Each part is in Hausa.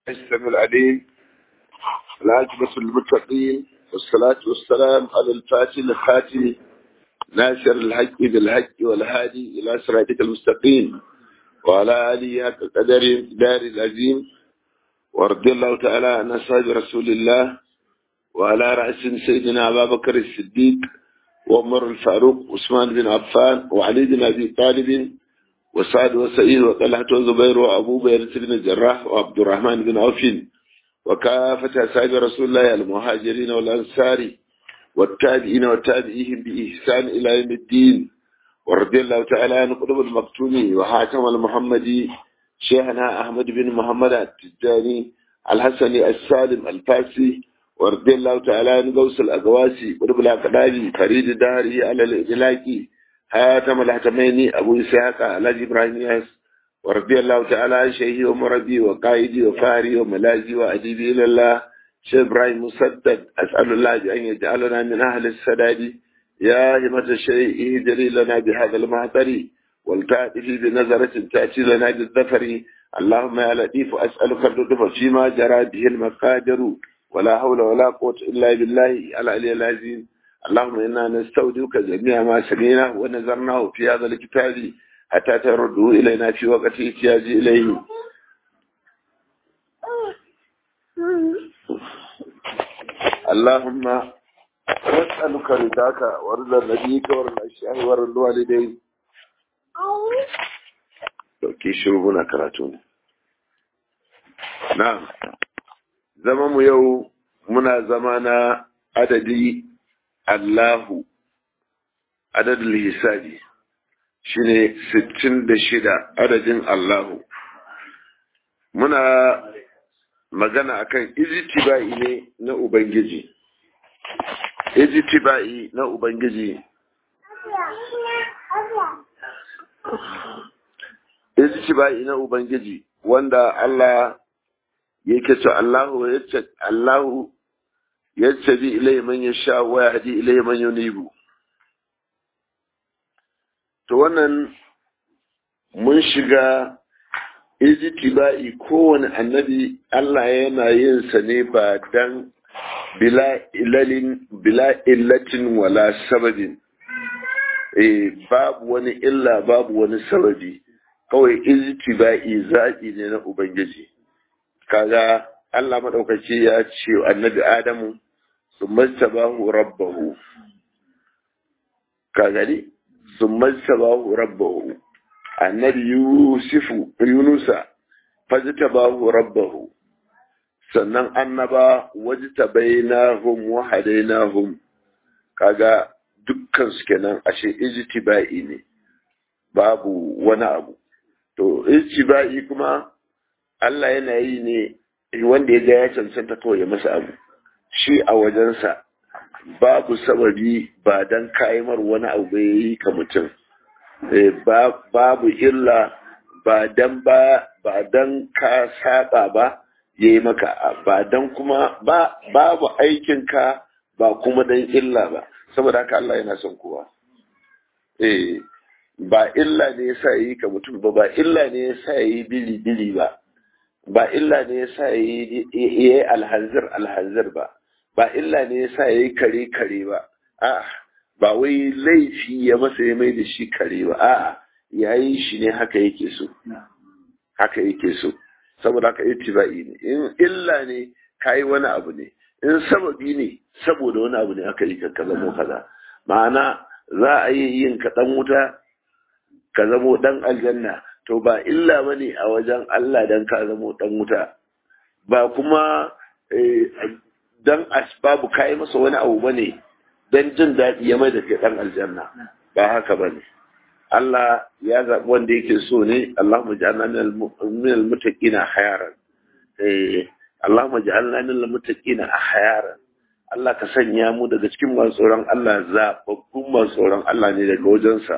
السميع العليم العاجبة المتقين والصلاة والسلام على الفاتح الخاتم ناصر الحق بالحق والهادي إلى صراطك المستقيم وعلى آله حق قدر دار العظيم ورضي الله تعالى عن أصحاب رسول الله وعلى رأس سيدنا أبا بكر الصديق وعمر الفاروق عثمان بن عفان وعلي بن أبي طالب وسعد وسعيد وطلحة وزبير وأبو بكر بن الجراح وعبد الرحمن بن عوف وكافة أصحاب رسول الله المهاجرين والأنصار والتابعين والتابعيهم بإحسان إلى يوم الدين ورضي الله تعالى عن قطب المكتوم وحاتم المحمدي شيخنا أحمد بن محمد التجاني الحسني السالم الفاسي ورضي الله تعالى عن غوث الأقواسي قطب الأقدامي فريد داري على الإدلاكي هاتم الحتمين أبو إسحاق على إبراهيم ياس ورضي الله تعالى عن شيخي ومربي وقائدي وفاري وملاذي وأديبي إلى الله شيخ إبراهيم مسدد أسأل الله أن يجعلنا من أهل السداد يا همة الشيء اهدري لنا بهذا المعطر والتأتي بنظرة تأتي لنا بالظفر اللهم يا لطيف أسألك اللطف فيما جرى به المقادر ولا حول ولا قوة إلا بالله العلي العظيم اللهم إنا نستودعك جميع ما سمعنا ونظرناه في هذا الكتاب حتى ترده إلينا في وقت احتياج إليه اللهم نسألك رضاك ورضا نبيك ورضا الشيخ ورضا الوالدين dauki shiru muna karatu ne na'am zama mu yau muna zama na adadi Allahu adadin hisabi shine sittin da shida adadin Allahu muna magana akan ijtiba'i ne na Ubangiji ijtiba'i na Ubangiji ijtiba'i na Ubangiji wanda Allah yake ce Allahu yace Allahu yattabi ilayhi man yasha wa yahdi ilayhi man yunibu to wannan mun shiga ijtiba'i kowane annabi Allah yana yin sa ne ba dan bila ilalin bila illatin wala sababin eh babu wani illa babu wani sababi kawai ijtiba'i zaɓi ne na ubangiji kaga Allah maɗaukaki ya ce annabi Adamu sun mastabahu rabbahu ka gani sun mastabahu rabbahu annabi Yusufu Yunusa fajtabahu rabbahu sannan annaba wajtabainahum wa hadainahum kaga dukkan su kenan ashe ijtiba'i ne babu wani abu to ijtiba'i kuma Allah yana yi ne wanda ya ga ya cancanta kawai ya masa abu shi a wajensa babu sababi ba dan kayimar wani abu ya yi ka mutum babu illa ba dan ba ba dan ka saba ba ya yi maka ba dan kuma ba babu aikinka ba kuma dan illa ba saboda haka Allah yana son kowa eh ba illa ne yasa yi ka mutum ba ba illa ne yasa yi bili bili ba ba illa ne ya sa ya yi alhanzir alhanzir ba ba illa ne ya sa ya yi kare kare ba a'a ba wai laifi ya masa ya mai da shi kare ba a'a ya yi shi ne haka yake so haka yake so saboda haka ittiba'i ne in illa ne ka yi wani abu ne in sababi ne saboda wani abu ne aka yi ka zamo kaza ma'ana za a yi yin kaɗan wuta ka zamo ɗan aljanna to ba illa ba ne a wajen Allah don ka zamo ɗan wuta ba kuma don asbabu ka yi masa wani abu ba ne don jin daɗi ya mai da kai ɗan aljanna ba haka ba ne Allah ya zaɓi wanda yake so ne Allah mu ja'alna min al-muttaqina hayaran Allah mu ja'alna min al-muttaqina hayaran Allah ka sanya mu daga cikin masu tsoron Allah zaɓaɓɓun masu tsoron Allah ne daga wajensa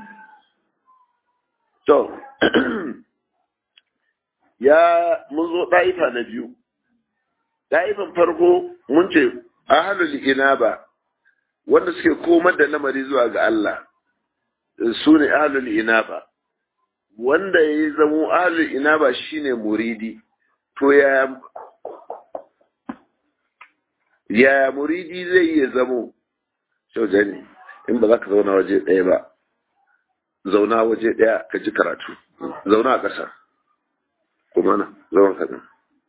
To, ya mun zo ɗa'ifa na biyu. Ɗa'ifan farko mun ce, ahalul inaba wanda suke komar da lamari zuwa ga Allah, su ne ahalul inaba. Wanda ya zamo ahalul inaba shine muridi, to ya ya muridi zai iya zamo shauja ne in ba za ka zauna waje ɗaya ba zauna waje ɗaya ka ji karatu zauna a ƙasa kuma na zauna kaɗan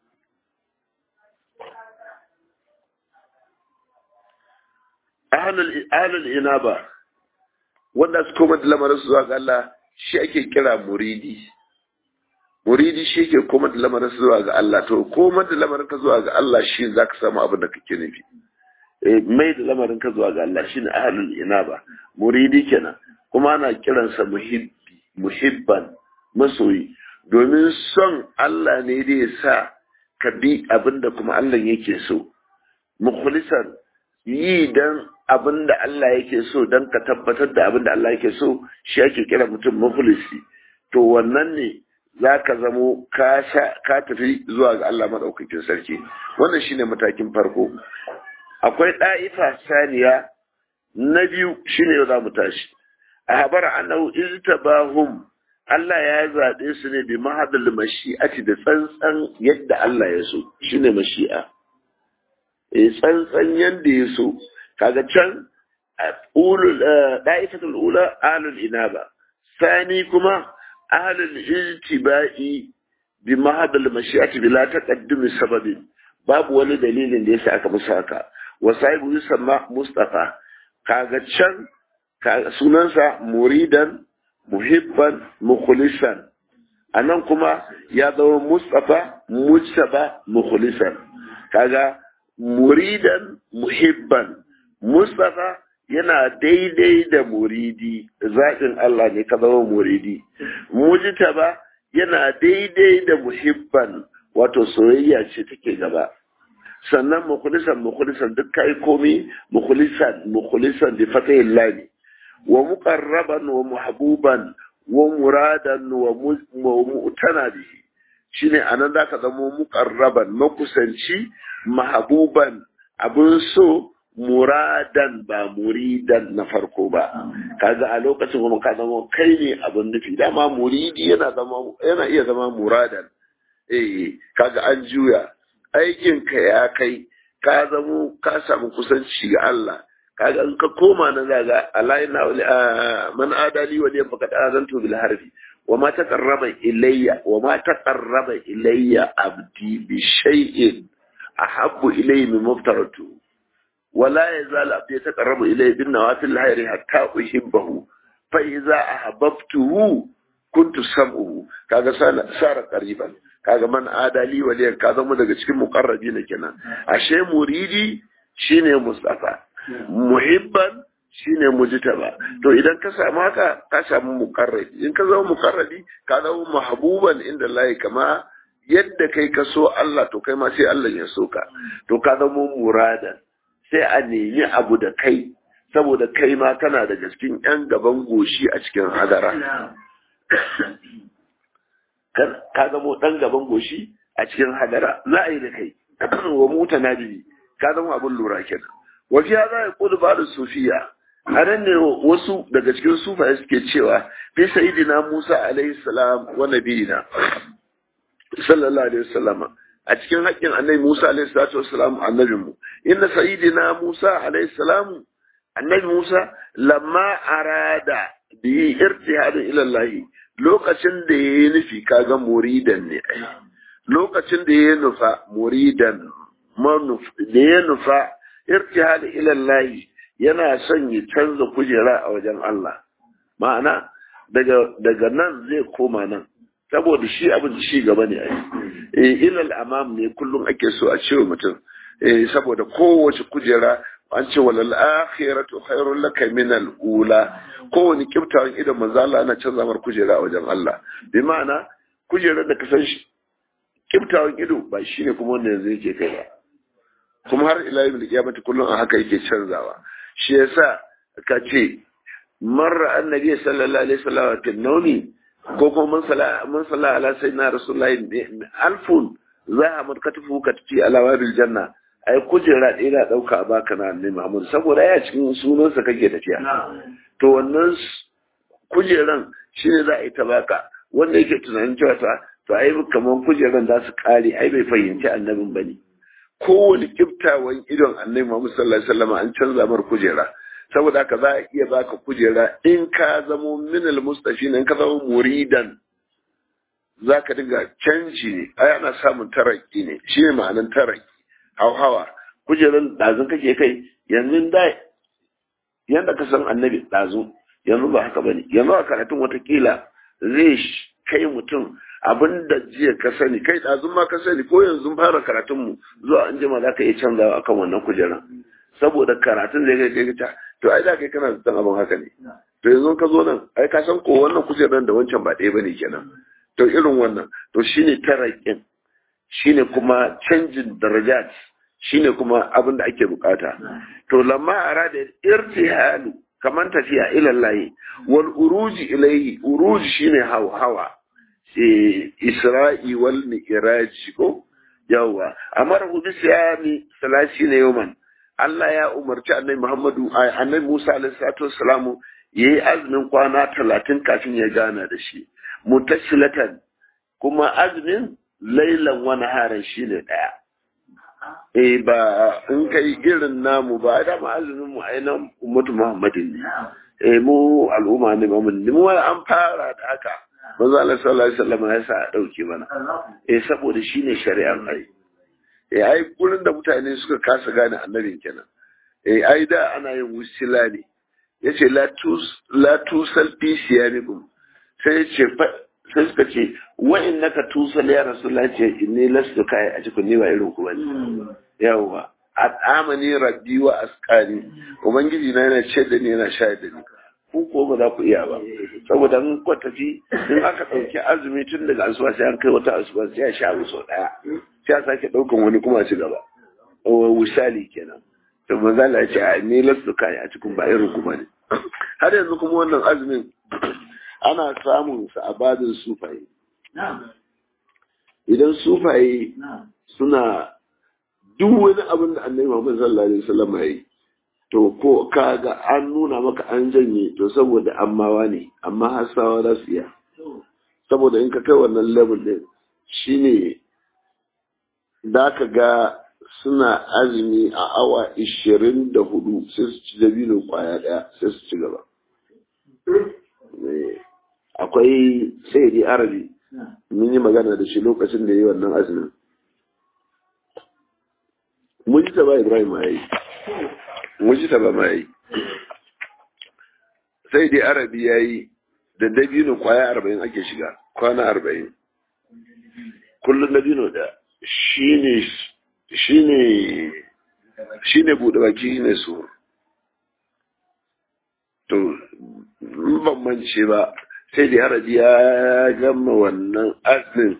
ahalul inaba wanda su koma da lamarin su zuwa ga Allah shi ake kira muridi muridi shi ke koma da lamarin su zuwa ga Allah to koma da lamarin ka zuwa ga Allah shi za ka samu abin da kake nufi mai da lamarin ka zuwa ga Allah shine ahalul inaba muridi kenan kuma ana kiransa muhibbi muhibban masoyi domin son Allah ne da ya sa ka bi abin da kuma Allah yake so mukhlisan yi dan abin da Allah yake so don ka tabbatar da abin da Allah yake so shi ake kira mutum muflisi to wannan ne za ka zamo ka tafi zuwa ga Allah maɗaukakin sarki wannan shine matakin farko akwai ɗa'ifa saniya na biyu shine yau za mu tashi a habar annahu iztabahum Allah ya zaɓe su ne bi mahadal mashi'ati da tsantsan yadda Allah ya so shine mashi'a eh tsantsan yadda ya so kaga can ulul da'ifatul ula ahlul inaba sani kuma ahlul ijtiba'i bi mahadal mashi'ati bila taqaddumi sababin babu wani dalilin da yasa aka musu haka wa sahibu yusamma mustafa kaga can sunansa muridan muhibban mukhlisan anan kuma ya zama mustafa mujtaba mukhlisan kaga muridan muhibban Mustapha yana daidai da muridi, zaɓin Allah ne ka zama muridi. Mujtaba yana daidai da muhibban wato soyayya ce take gaba. Sannan mukhlisan mukhlisan duk kai komi mukhlisan mukhlisan bi fatahin lami. Wa muqarraban wa muhbuban wa muradan wa mu'tana bihi. Shine anan zaka zama muqarraban makusanci mahbuban abun so muradan ba muridan na farko ba kaga a lokacin kuma ka zama kai ne abin nufi dama muridi yana zama yana iya zama muradan eh kaga an juya aikin ka ya kai ka zamo ka samu kusanci ga Allah kaga in ka koma na zaga alaina man adali wa liya faqad azantu bil harbi wa ma taqarraba ilayya wa ma taqarraba ilayya abdi bi shay'in ahabbu ilayya min maftaratu ولا يزال عبدي يتقرب إليه بالنوافل الخير حتى أحبه فإذا أحببته كنت سمعه كذا صار قريبا kaga man adali waliyan ka zama daga cikin muqarrabi ne kenan ashe muridi shine mustafa muhibban shine mujtaba to idan ka samu haka ka samu muqarrabi in ka zama muqarrabi ka zama mahbuban inda Allah kama yadda kai ka so Allah to kai ma sai Allah ya so ka to ka zama muradan sai a nemi abu da kai saboda kai ma kana da cikin yan gaban goshi a cikin hadara ka zamo ɗan gaban goshi a cikin hadara za a yi da kai wa muta na biyu ka zama abin lura kenan wafi ya za a kudu ba da sufiya a nan ne wasu daga cikin sufaye suke cewa fi sayidina musa alaihi salam wa nabiyina sallallahu alaihi wasallama a cikin haƙƙin annabi musa alaihi salatu wasalam annabin mu inna sayidina musa alaihi salam annabi musa lamma arada bi irtihadin ila allah lokacin da ya yi nufi kaga muridan ne lokacin da ya nufa muridan da ya nufa irtihad ilallahi yana son ya canza kujera a wajen Allah ma'ana daga daga nan zai koma nan saboda shi abin shi gaba ne ai ilal amam ne kullum ake so a cewa mutum saboda kowace kujera an ce walal akhiratu khairul laka min al ula kowane kiftawan idan manzo Allah ana canza mar kujera a wajen Allah bi ma'ana kujerar da ka san shi kiftawan ido ba shine kuma wanda yanzu yake kai ba kuma har ila yau kiyamati kullum a haka yake canzawa shi yasa ka ce marra annabi sallallahu alaihi wasallam fi nawmi ko kuma mun sala mun sala ala sayyidina rasulullahi alfun za a markatu ka tafi ala wabil janna ai kujera ɗaya na ɗauka a baka na annabi Muhammad saboda ya cikin sunansa kake tafiya to wannan kujeran shine za a yi ta baka wanda yake tunanin cewa ta to ai kamar kujeran za su kare ai bai fahimci annabin ba ne kowane kiftawan idon annabi Muhammad sallallahu alaihi wasallam an canza mar kujera saboda haka za a iya baka kujera in ka zamo minal mustafin in ka zamo muridan za ka dinga canji ne ai ana samun taraki ne shi ne ma'anin taraki hauhawa kujeran ɗazun kake kai yanzu da yanda ka san annabi ɗazu yanzu ba haka bane yanzu a karatun watakila zai kai mutum abin da jiya ka sani kai ɗazun ma ka sani ko yanzu fara karatunmu zuwa an jima za ka iya canzawa akan wannan kujeran saboda karatun zai kai kai ta to ai da kai kana zaton abin haka ne to yanzu ka zo nan ai ka san ko wannan kujeran da wancan ba ɗaya bane kenan to irin wannan to shine tarakin shine kuma canjin darajat shine kuma abin da ake bukata to lamma arada irtihalu kaman tafiya ila Allah wal uruji ilayhi uruji shine hawa isra'i wal mi'raj ko yawa amara hu bi siyami salasina yawman Allah ya umarci annabi Muhammadu annabi Musa alaihi salatu wassalamu yayi azumin kwana talatin kafin ya gana da shi mutashilatan kuma azumin lailan wani harin shi ne ɗaya. E ba in kai irin namu ba da ma azumin mu ainihin ummatu Muhammadin ne. E mu al'umma ne Muhammad ne mu an fara da haka. Manzo Allah sallallahu alaihi wasallam ya sa a dauke mana. E saboda shine shari'ar ai. E ai gurin da mutane suka kasa gane annabin kenan. E ai da ana yin wusila ne. Yace la tus la tusal fi siyamikum. Sai ya ce sai suka ce wa'in naka tusa ya rasulullah ce inni lastu kai a cikin ni ba irin ku bane yawa at'amani rabbi wa asqani ubangiji na yana ce da ni yana sha da ni ku ko ba za ku iya ba saboda in ku tafi in aka dauki azumi tun daga asuba sai an kai wata asuba sai ya sha sau daya sai a sake daukan wani kuma ci gaba wisali kenan to manzo Allah ya ce a ni lastu kai a cikin ba irin ku bane har yanzu kuma wannan azumin ana samun sa a badin sufaye. Idan sufaye suna duk wani abin da annabi Muhammad sallallahu alaihi wasallam yi to ko kaga an nuna maka an janye to saboda ammawa ne amma hasawa za su iya saboda in ka kai wannan level din shine da ka ga suna azumi a awa ishirin da hudu sai su ci dabino kwaya daya sai su ci gaba akwai sayyidi arabi mun yi magana da shi lokacin da yi wannan azumin mun ji ba ibrahim ma yi mun ji ba ma yi sayyidi arabi ya yi da dabino kwaya arba'in ake shiga kwana arba'in kullum dabino da shine shine shine bude baki ne su to ban mance ba sai da haraji ya gama wannan azumin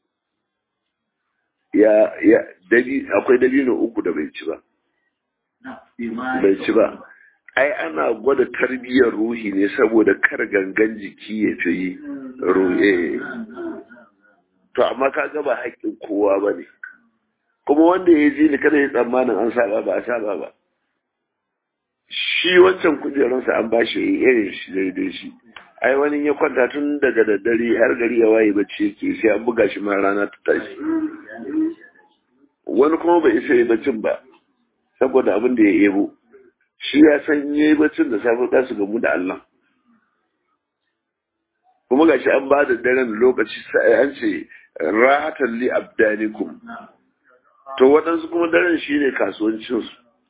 ya ya dabi akwai dabino uku da bai ci ba bai ci ba ai ana gwada tarbiyyar ruhi ne saboda kar gangan jiki ya fi ruhe to amma ka ga ba haƙƙin kowa ba ne kuma wanda ya ji ni kada ya tsammanin an saba ba a saba ba shi wancan kujerunsa an ba shi irin shi daidai shi ai wani ya kwanta tun daga daddare har gari ya waye bacci yake sai an buga shi ma rana ta tashi wani kuma bai isa yi baccin ba saboda abin da ya ebo shi ya san yayi baccin da safe za su gamu da Allah kuma gashi an ba da daren lokaci sai an ce rahatan li abdanikum to waɗansu kuma daren shine kasuwancinsu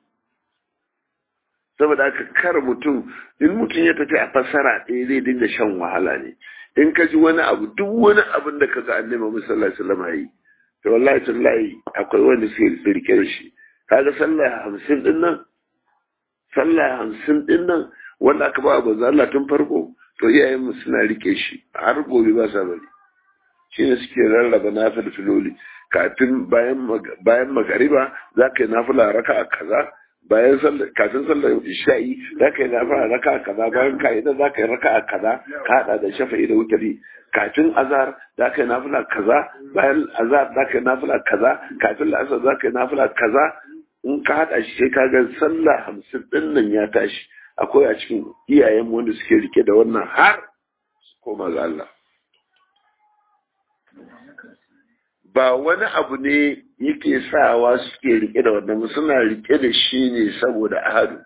saboda haka kar mutum in mutum ya tafi a fassara ɗaya zai dinga shan wahala ne in ka ji wani abu duk wani abin da ka ga annabi Muhammad sallallahu alaihi wasallam yi to wallahi tallahi akwai wanda suke rike da shi kaga sallah hamsin din nan sallah hamsin din nan wanda aka ba manzo Allah tun farko to iyayen mu suna rike shi har gobe ba sa bari shine suke rarraba nafil filoli kafin bayan bayan magariba za ka yi nafila raka'a kaza bayan sallar kafin sallar isha'i za ka yi nafila raka kaza bayan ka'ida za ka yi raka kaza ka hada da shafa'i da wutari kafin azhar za ka yi nafila kaza bayan azhar za ka yi nafila kaza kafin la'asar za ka yi nafila kaza in ka hada shi sai ka ga sallah hamsin din nan ya tashi akwai a cikin iyayen wanda suke rike da wannan har su koma ga Allah ba wani abu ne yake sawa suke rike da wannan suna rike da shi ne saboda ahadu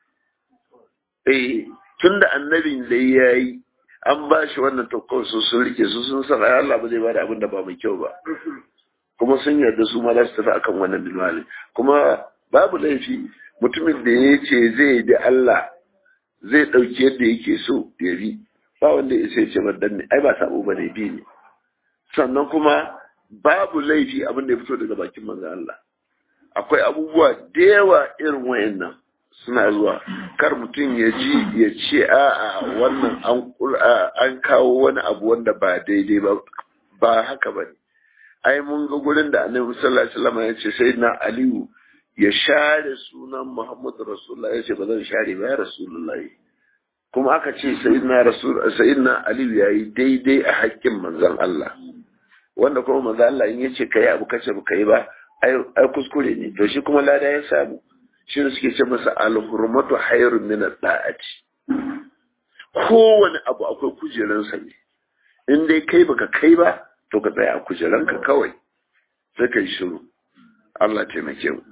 eh tunda annabin da ya yi an ba shi wannan tokkon su sun rike su sun san ai Allah ba zai bada abin da ba mai kyau ba kuma sun yarda su ma za su tafi akan wannan bilmali kuma babu laifi mutumin da ya ce zai da Allah zai ɗauki yadda yake so ya bi ba wanda ya sai ce dan ne ai ba sabo ba ne bi ne sannan kuma babu laifi abin da ya fito daga bakin manzon Allah akwai abubuwa da yawa irin wayannan suna zuwa kar mutum ya ji ya ce a'a wannan an an kawo wani abu wanda ba daidai ba ba haka bane ai mun ga gurin da Annabi sallallahu alaihi wasallam ya ce sayyidina Aliyu ya share sunan Muhammadu Rasulullah ya ce ba zan share ba ya Rasulullah kuma aka ce sayyidina Rasul sayyidina Aliyu yayi daidai a haƙƙin manzon Allah wanda kuma manzon Allah in yace kai abu kace ba kai ba ai kuskure ne to shi kuma lada ya samu shi ne suke ce masa al-hurmatu hayrun min al-da'ati kowane abu akwai kujeransa ne in dai kai baka kai ba to ka tsaya a kujeranka kawai sai kai shiru Allah taimake mu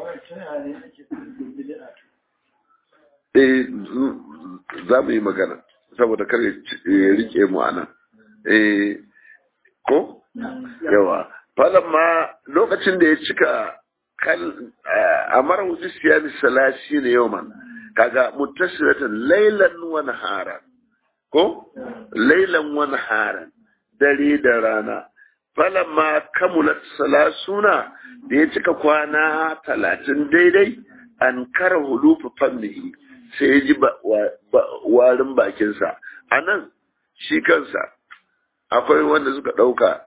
eh za mu yi magana saboda kar ya rike mu anan eh ko yawa ma lokacin da ya cika kal amara wuzi siyami salasi ne yawman kaga muttasiratan laylan wa naharan ko laylan wa naharan dare da rana falamma kamulat salasuna da ya cika kwana talatin daidai an kara hulufu fannihi sai ya ji warin bakinsa a nan shi kansa akwai wanda suka ɗauka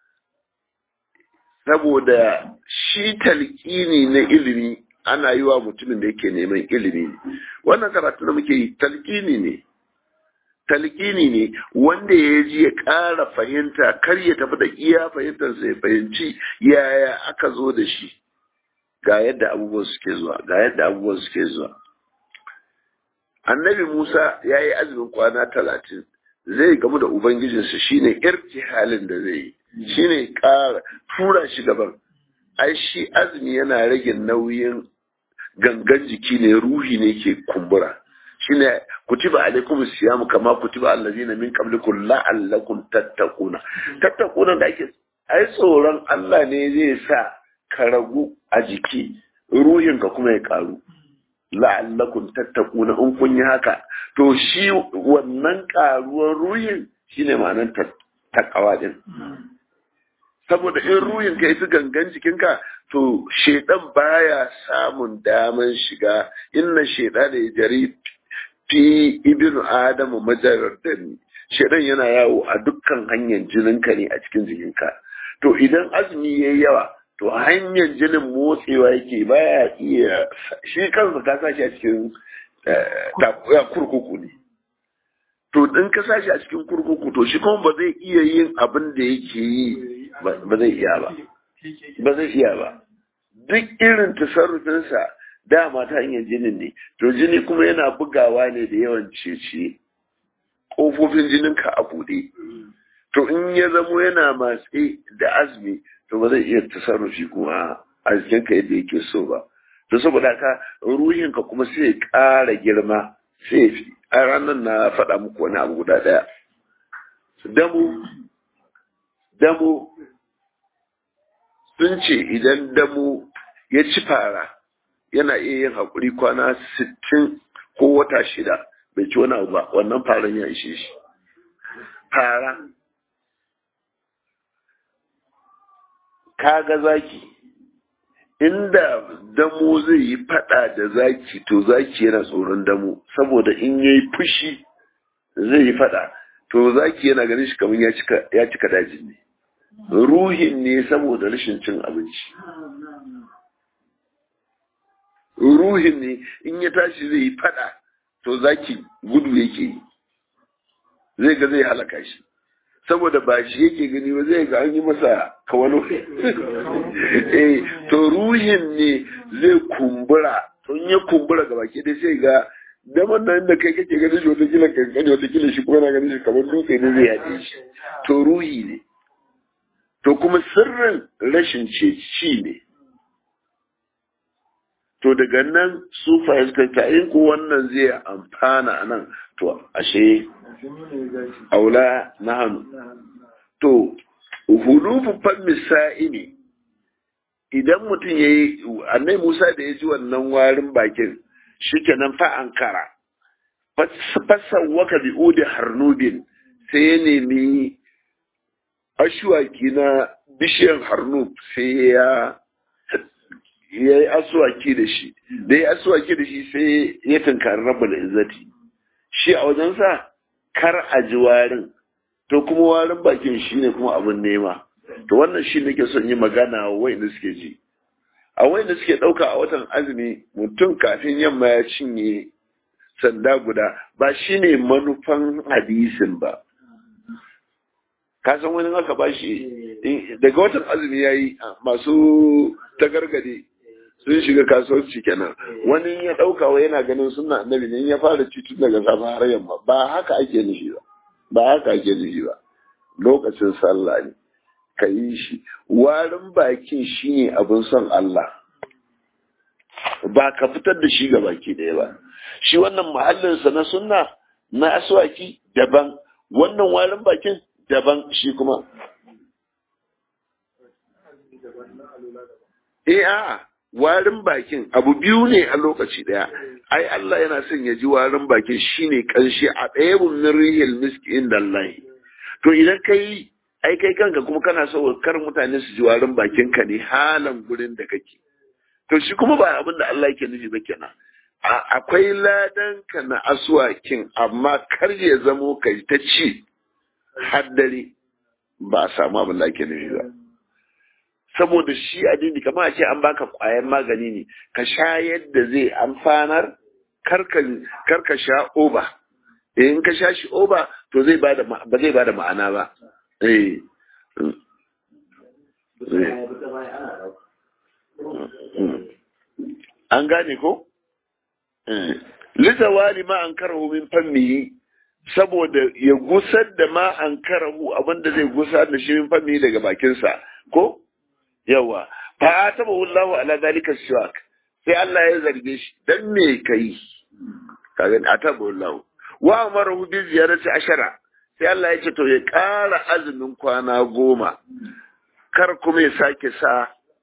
saboda shi talƙini na ilimi ana yi wa mutumin da yake neman ilimi ne wannan karatu da muke yi talƙini ne talƙini ne wanda ya ji ya ƙara fahimta kar ya tafi da iya fahimtarsa ya fahimci yaya aka zo da shi ga yadda abubuwan suke zuwa ga yadda abubuwan suke zuwa annabi musa ya yi azumin kwana talatin zai gamu da ubangijinsa shine irtihalin da zai yi shine ƙara tura shi gaban ai shi azumi yana rage nauyin gangan jiki ne ruhi ne ke kumbura shine kutiba alaikum siyamu kama kutiba allazina min qablikum la'allakum tattaquna tattaquna da ake ai tsoron Allah ne zai sa ka ragu a jiki ruhin ka kuma ya karu la'allakum tattaquna in kun yi haka to shi wannan karuwar ruhin shine ma'anar takawa din saboda in ruhin ka yi gangan jikinka to shedan baya samun daman shiga inna sheda da ya jari fi ibnu adamu majarar dani shedan yana yawo a dukkan hanyar jininka ne a cikin jikinka to idan azumi yayi yawa to hanyar jinin motsewa yake baya iya shi kansa ka sashi a cikin kurkuku ne to in ka sashi a cikin kurkuku to shi kuma ba zai iya yin abin da yake yi ba zai iya ba ba zai iya ba duk irin tasarrufinsa dama ta hanyar jinin ne to jini kuma yana bugawa ne da yawan cece ƙofofin jininka a buɗe to in ya zamo yana matse da azumi to ba zai iya tasarrufi kuma a jikinka yadda yake so ba to saboda haka ruhinka kuma sai ya ƙara girma sai fi a ranar na faɗa muku wani abu guda ɗaya damu damu sun ce idan damu ya ci fara yana iya yin haƙuri kwana sittin ko wata shida bai ci wani abu ba wannan faran ya ishe shi fara kaga zaki inda damo zai yi fada da zaki to zaki yana tsoron damo saboda in ya yi fushi zai yi fada to zaki yana ganin shi kamar ya cika dajin ne ruhin ne saboda rashin cin abinci ruhin ne in ya tashi zai yi fada to zaki gudu yake yi zai ga zai halaka shi saboda ba shi yake gani ba zai ga an yi masa kawalo eh to ruhin ne zai kumbura to in ya kumbura ga baki dai sai ga daman nan da kai kake ganin shi wata kila kankani wata kila shi kuma na ganin shi kamar dutse ne zai yaɗe shi to ruhi ne to kuma sirrin rashin ceci ne to daga nan su fahimta in ko wannan zai amfana a nan to ashe aula na hannu to hulufu fan ne idan mutum ya yi annai musa da ya ji wannan warin bakin shi kenan fa an kara fassan waka bi udi harnubin sai ya nemi ashuwaki na bishiyan harnub sai ya ya yi asuwaki da shi da ya asuwaki da shi sai ya tunkari rabbul izzati shi a wajensa kar a ji warin to kuma warin bakin shi ne kuma abin nema to wannan shi nake son yi magana wa wayanda suke ji a wayanda suke ɗauka a watan azumi mutum kafin yamma ya cinye sanda guda ba shi ne manufan hadisin ba ka san wani aka ba shi daga watan azumi ya yi masu tagargade sun shiga kasuwanci kenan wani ya ɗauka wa yana ganin suna annabi ne ya fara ci tun daga safe har yamma ba haka ake nufi ba ba haka ake nufi ba lokacin sallah ne ka yi shi warin bakin shi ne abin son Allah ba ka fitar da shi ga baki ɗaya ba shi wannan mahallinsa na sunna na aswaki daban wannan warin bakin daban shi kuma eh a warin bakin abu biyu ne a lokaci daya ai Allah yana son ya ji warin bakin shine kanshi a ɗaya min rihil miski inda Allah to idan kai ai kai kanka kuma kana so kar mutane su ji warin bakin ka ne halan gurin da kake to shi kuma ba abin da Allah yake nufi ba kenan akwai ladan ka na aswakin amma kar ya zamo kai ta ci har dare ba a samu abin da ake nufi ba saboda shi addini kamar a ce an baka kwayan magani ne ka sha yadda zai amfanar kar ka sha oba in ka sha shi oba to zai bada ba zai bada ma'ana ba eh an gane ko litawali ma an karahu min fammihi saboda ya gusar da ma an karahu abinda zai gusar da shi min fammihi daga bakinsa ko yawa fa ataba wallahu ala zalika shiwak sai Allah ya zarge shi dan me kai kaga ataba wallahu wa amarahu bi ziyarati ashara sai Allah ya ce to ya ƙara azumin kwana goma kar kuma ya sake sa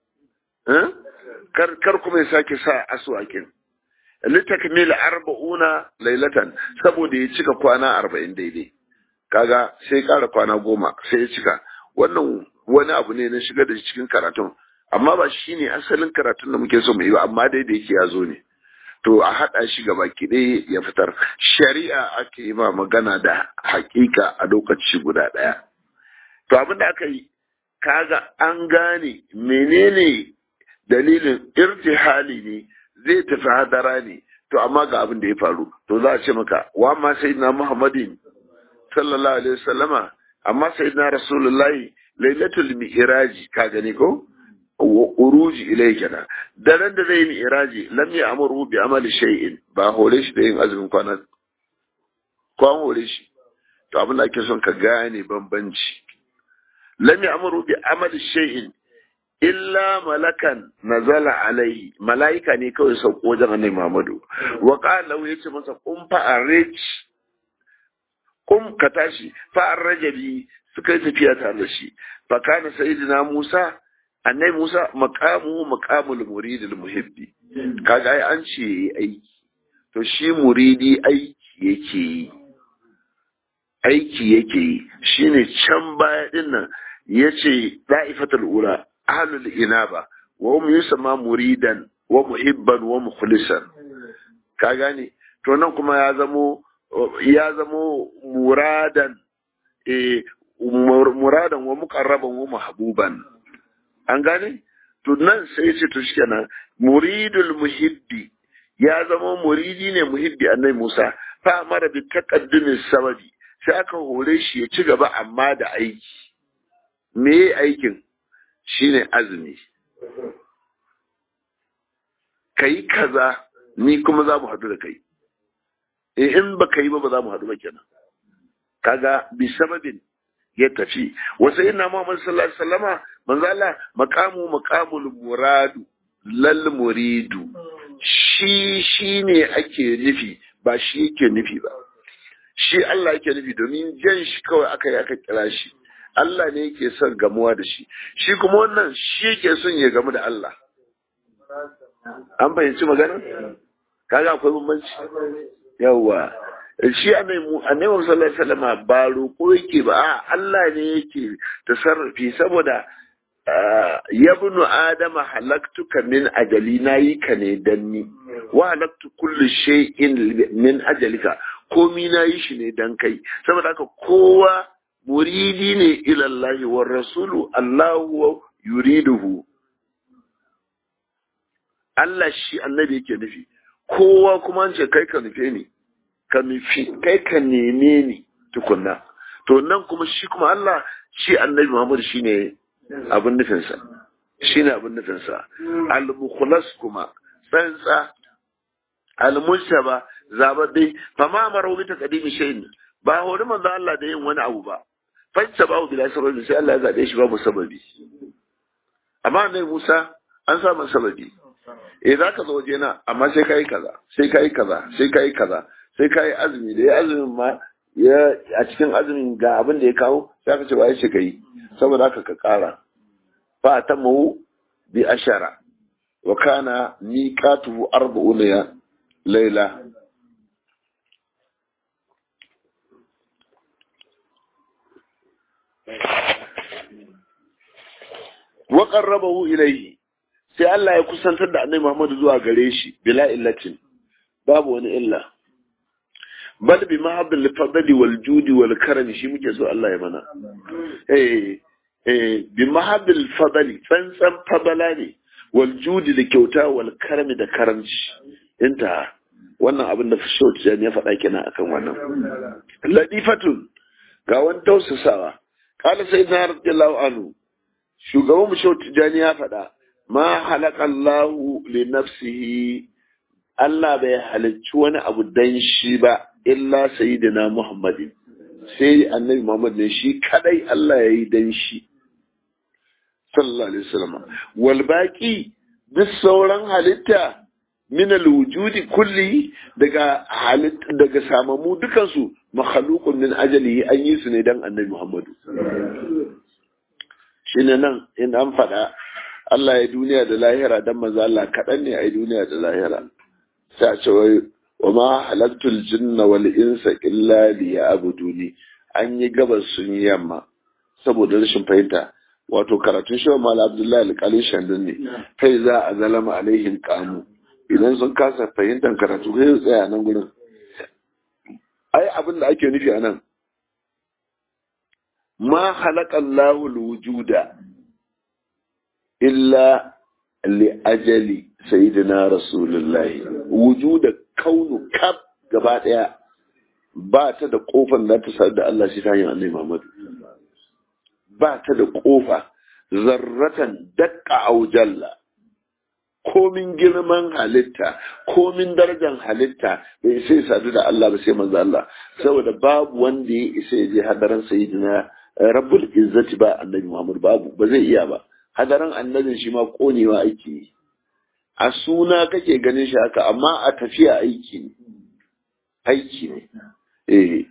kar kar kuma ya sake sa aswakin litakmil arba'una lailatan saboda ya cika kwana arba'in daidai kaga sai ƙara kwana goma sai ya cika wannan wani abu ne na shiga da cikin karatun amma ba shi ne asalin karatun da muke so mu yi ba amma dai da yake ya zo ne to a haɗa shi gaba ɗaya ya fitar shari'a ake yi ma magana da hakika a lokaci guda ɗaya to abin da aka yi kaga an gane menene dalilin irtihali ne zai tafi hadara ne to amma ga abin da ya faru to za a ce maka wa ma sayyidina muhammadin sallallahu alaihi wasallama amma sayyidina rasulullahi lailatul mi'raji ka gani ko uruji ilai kenan daren da zai mi'raji lam ya'muru bi amali shay'in ba hore shi da yin azumin kwana kwan hore shi to abin da ake son ka gane bambanci lam ya'muru bi amali shay'in illa malakan nazala alaihi malaika ne kawai sauko wajen annabi Muhammadu wa qala yace masa qum fa arij kum ka tashi fa arrajabi suka yi tafiya tare da shi fa kana sayyidina Musa annabi Musa maqamu maqamul muridil muhibbi kaga ai an ce aiki to shi muridi aiki yake yi aiki yake yi shine can baya din nan yace da'ifatul ula ahlul inaba wa hum yusamma muridan wa muhibban wa mukhlisan ka gane to nan kuma ya zamo ya zamo muradan eh muradan wa muqarraban wa mahbuban an gane to nan sai ce to shikenan muridul muhibbi ya zama muridi ne muhibbi annabi Musa fa mara bi taqaddumi sababi sai aka hore shi ya ci gaba amma da aiki me aikin shine azumi kai kaza ni kuma za mu haɗu da kai in ba ka yi ba ba za mu haɗu ba kenan kaga bi sababin ya tafi wasu ina Muhammad sallallahu alaihi wasallama manzo Allah maqamu maqamul muradu lal muridu shi shine ake nufi ba shi yake nufi ba shi Allah yake nufi domin jan shi kawai aka yi aka kira shi Allah ne yake son gamuwa da shi shi kuma wannan shi yake son ya gamu da Allah an fahimci magana kaga akwai bambanci yawa shi annabi annabi sallallahu alaihi wasallam ba roƙo yake ba a Allah ne yake tasarrufi saboda yabnu adama halaktuka min ajali nayi ka ne dan ni wa halaktu kulli shay'in min ajalika komi nayi shi ne dan kai saboda haka kowa muridi ne ila Allah wa rasulu Allahu yuriduhu Allah shi annabi yake nufi kowa kuma an ce kai ka nufe ni ka nufi kai ka neme ni tukunna to nan kuma shi kuma Allah shi annabi Muhammad shine abin nufinsa shine abin nufinsa al-mukhlas kuma tsantsa al-mujtaba zabadai fa ma amaru bi taqdimi shay'in ba hori manzo Allah da yin wani abu ba fajta ba bila sababi sai Allah ya zabe shi babu sababi amma annabi Musa an sa masa sababi eh za ka zo waje na amma sai kai kaza sai kai kaza sai kai kaza sai kai azumi da ya azumin ma ya a cikin azumin ga abin da ya kawo sai aka ce wa ya ce kai saboda haka ka kara fa tamahu bi ashara wa kana miqatuhu arba'una layla wa qarrabahu ilayhi sai Allah ya kusantar da Annabi Muhammad zuwa gare shi bila illatin babu wani illa bal bi mahabbil fadli wal judi wal karami shi muke so Allah ya mana eh eh bi mahabbil fadli tsantsan fadala ne wal judi da kyauta wal karami da karamci inta wannan abin da Fashot ya faɗa kenan akan wannan ladifatun ga wani tausasawa qala sayyidina radiyallahu anhu shugaban mu Shot Tijani ya faɗa ma halakallahu li nafsihi Allah bai halicci wani abu dan shi ba illa sayyidina Muhammadin sai annabi Muhammad ne shi kadai Allah ya yi dan shi sallallahu alaihi wasallam wal baqi duk sauran halitta min wujudi kulli daga halitta daga samamu dukansu makhluqun min ajalihi an yi su ne dan annabi Muhammadu shine nan in an faɗa Allah ya duniya da lahira dan maza Allah kaɗan ne a yi duniya da lahira sai a ce wai wa ma halattul jinna wal insa illa liya'buduni an yi gabas sun yi yamma saboda rashin fahimta wato karatun shi mal abdullahi alƙalin shandun ne kai za a zalama alaihin kamu idan sun kasa fahimtar karatu sai su tsaya nan gurin ai abin da ake nufi a nan ma halaka Allahu wujuda illa li ajali sayyidina rasulullahi wujuda kaunu kaf gaba daya ba ta da kofar da ta sadu da Allah shi ta hanyar annabi Muhammad ba ta da kofa zarratan dakka au jalla komin girman halitta komin darajar halitta bai sai sadu da Allah ba sai manzo Allah saboda babu wanda ya isa ya je hadaran sayyidina rabbul izzati ba annabi Muhammad babu ba zai iya ba hadaran annabin shi ma konewa ake yi a suna kake ganin shi haka amma a tafiya aiki ne aiki ne eh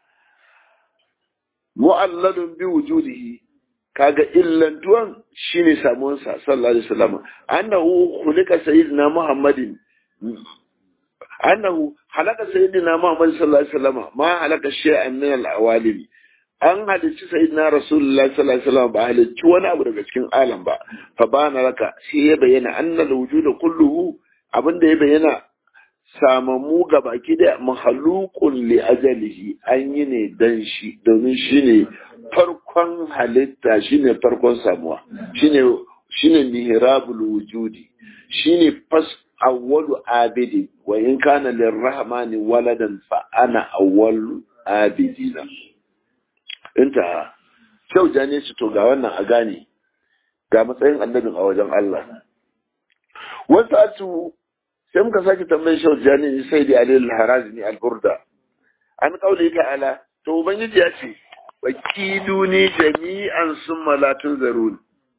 mu'alladun bi wujudihi kaga illantuwan shine samuwan sa sallallahu alaihi wasallam annahu khuliqa sayyidina muhammadin annahu halaka sayyidina muhammad sallallahu alaihi wasallam ma halaka shay'an min al-awalim an halicci sayyidina rasulullahi sallallahu alaihi wasallam ba halicci wani abu daga cikin alam ba fa bana raka shi ya bayyana annal wujuda kulluhu abinda ya bayyana samamu ga baki da mahalukun li ajalihi an yi ne dan shi domin shi ne farkon halitta shi ne farkon samuwa shi ne mihrabul wujudi shi ne fas awwalu abidi wa in kana lirrahmani waladan fa ana awwalu abidina inta kyau jane shi to ga wannan a gane ga matsayin annabin a wajen Allah wasu sai muka sake tambayar shau jani sai da alil harazini al-burda an kaule ta'ala to ubangiji ya ce fakiduni jami'an summa la tunzarun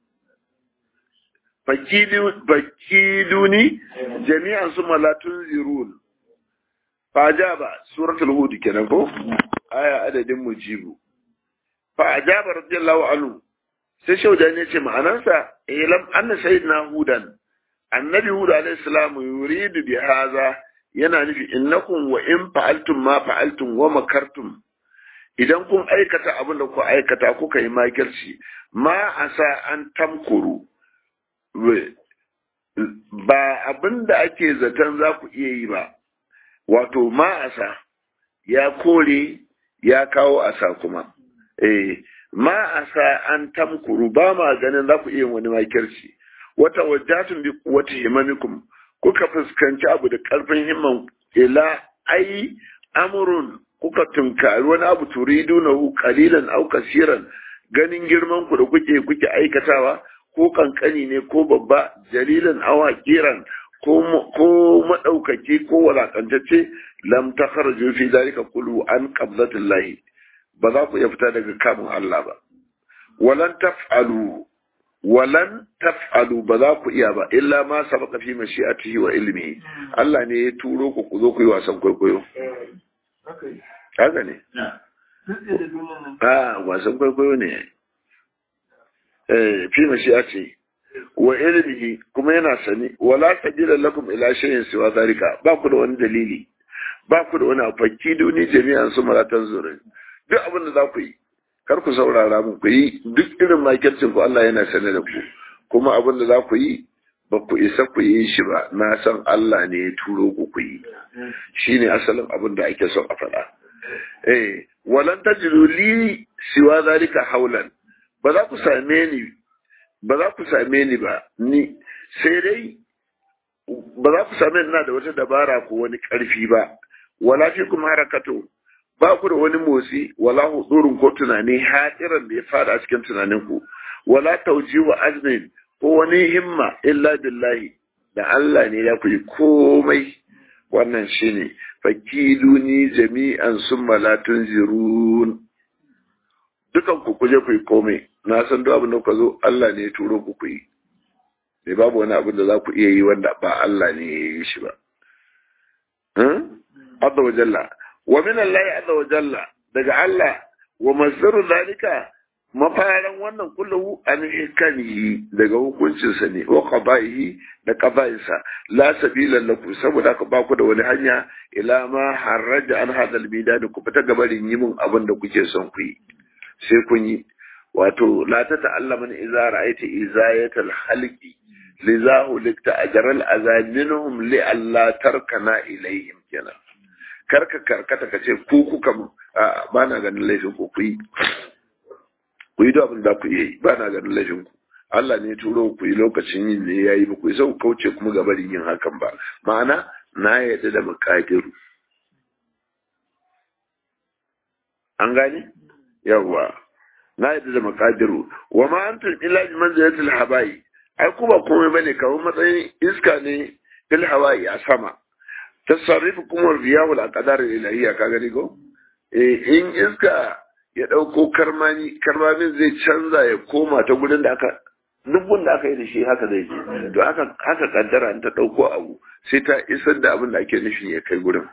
fakiduni jami'an summa la tunzirun fajaba suratul hud kenan ko aya adadin mujibu fajaba radiyallahu anhu sai shaudan ya ce ma'anarsa ilam anna sayyidina hudan annabi hud alayhi salam yuridu bi hadha yana nufi innakum wa in fa'altum ma fa'altum wa makartum idan kun aikata abin da ku aikata kuka yi makirci ma asa an tamkuru ba abin da ake zaton za ku iya yi ba wato ma asa ya kore ya kawo asa kuma eh ma asa an tamkuru ba ma ganin za ku iya wani makirci wata wajatun bi wata himamikum kuka fuskanci abu da karfin himman ila ai amrun kuka tunkari wani abu turidu na hu kalilan au kasiran ganin girman ku da kuke kuke aikatawa ko kankani ne ko babba jalilan au hakiran ko ko madaukaki ko walakantacce lam takharju fi dalika qulu an qabdatillahi ba za ku iya fita daga kamun Allah ba walan taf'alu walan taf'alu ba za ku iya ba illa ma sabaka fi mashi'atihi wa ilmihi Allah ne ya turo ku ku zo ku yi wasan kwaikwayo haka ne a wasan kwaikwayo ne eh fi mashi'atihi wa ilmihi kuma yana sani wala sabila lakum ila shay'in siwa zalika ba ku da wani dalili ba ku da wani afakki duni jami'an su maratan zurin duk abin da za ku yi kar ku saurara mu ku yi duk irin makircin ku Allah yana sane da ku kuma abin da za ku yi ba ku isa ku yi shi ba na san Allah ne ya turo ku ku yi shine asalin abin da ake son a faɗa eh walan tajidu li siwa zalika haulan ba za ku same ni ba za ku same ni ba ni sai dai ba za ku same ni na da wata dabara ko wani ƙarfi ba wala fi kuma harakato ba ku da wani motsi wala hudurin ko tunani hatiran da ya fada a cikin tunaninku wala tauji wa azmin ko wani himma illa billahi da Allah ne ya ku yi komai wannan shine fakiduni jami'an summa la tunzirun dukan ku kuje ku yi komai na san duk abin da ku zo Allah ne ya turo ku ku yi ne babu wani abin da za ku iya yi wanda ba Allah ne ya yi shi ba Azza wa jalla wa min Allah azza wa jalla daga Allah wa masdaru zalika mafaran wannan kullu an hikanihi daga hukuncinsa ne wa qada'ihi da qada'insa la sabila lakum saboda ka ba ku da wani hanya ila ma haraja an hadal bidan ku fita gabarin yi mun abin da kuke son ku yi sai kun yi wato la ta ta'allama idza ra'aita izayatal halqi lizahu likta ajral azaminhum li alla tarkana ilayhim kenan karka karkata ka ce ku kuka ba na ganin laifin ku ku yi ku yi abin da ku yi ba na ganin laifin ku Allah ne turo ku yi lokacin yin ne ya yi ba ku yi sau kauce kuma ga barin yin hakan ba ma'ana na yadda da makadiru an gane yawwa na yadda da makadiru wa ma antum illa bi manzilatil habai ai ku ba komai bane kawai matsayin iska ne fil hawaii a sama tasarrufu kuma riyahu al-aqdar ilahiyya ka gani ko eh in iska ya dauko karmani karmamin zai canza ya koma ta gurin da aka duk wanda aka yi da shi haka zai je to haka haka kaddara ta dauko abu sai ta isar da abin da ake nufi ya kai gurin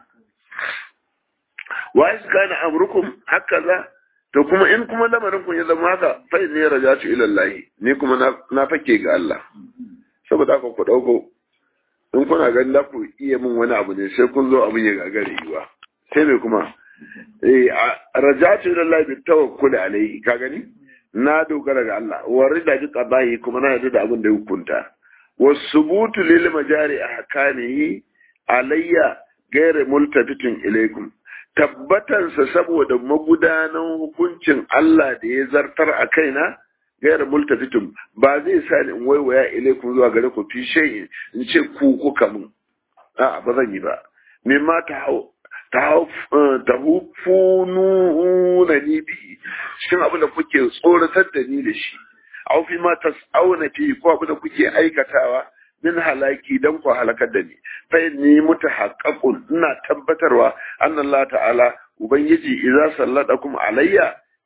wa iska na amrukum hakaza to kuma in kuma lamarin kun ya zama haka fa ne rajatu ila Allah ni kuma na fake ga Allah saboda haka ku dauko in kuna ganin za ku iya min wani abu ne sai kun zo abin ya gagare yiwa sai mai kuma eh rajatu ila Allah bi tawakkul alayhi ka gani na dogara ga Allah wa rida bi qadahi kuma na yarda da abin da ya hukunta wasubutu lil majari ahkamihi alayya ghayr multafitin ilaykum tabbatansa saboda magudanan hukuncin Allah da ya zartar a kaina gairar multafitin ba zai sa ni in waiwaya ilaikum zuwa gare ku fi shay in ce ku kuka mun a ba zan yi ba mimma ta hau ta hau ta hufunu na ni bi cikin abin da kuke tsoratar da ni da shi au fi ma tas'auna fi ko abin da kuke aikatawa min halaki dan ku halakar da ni fa ni mutahaqqaqun ina tabbatarwa anna Allah ta'ala ubangiji idza sallatakum alayya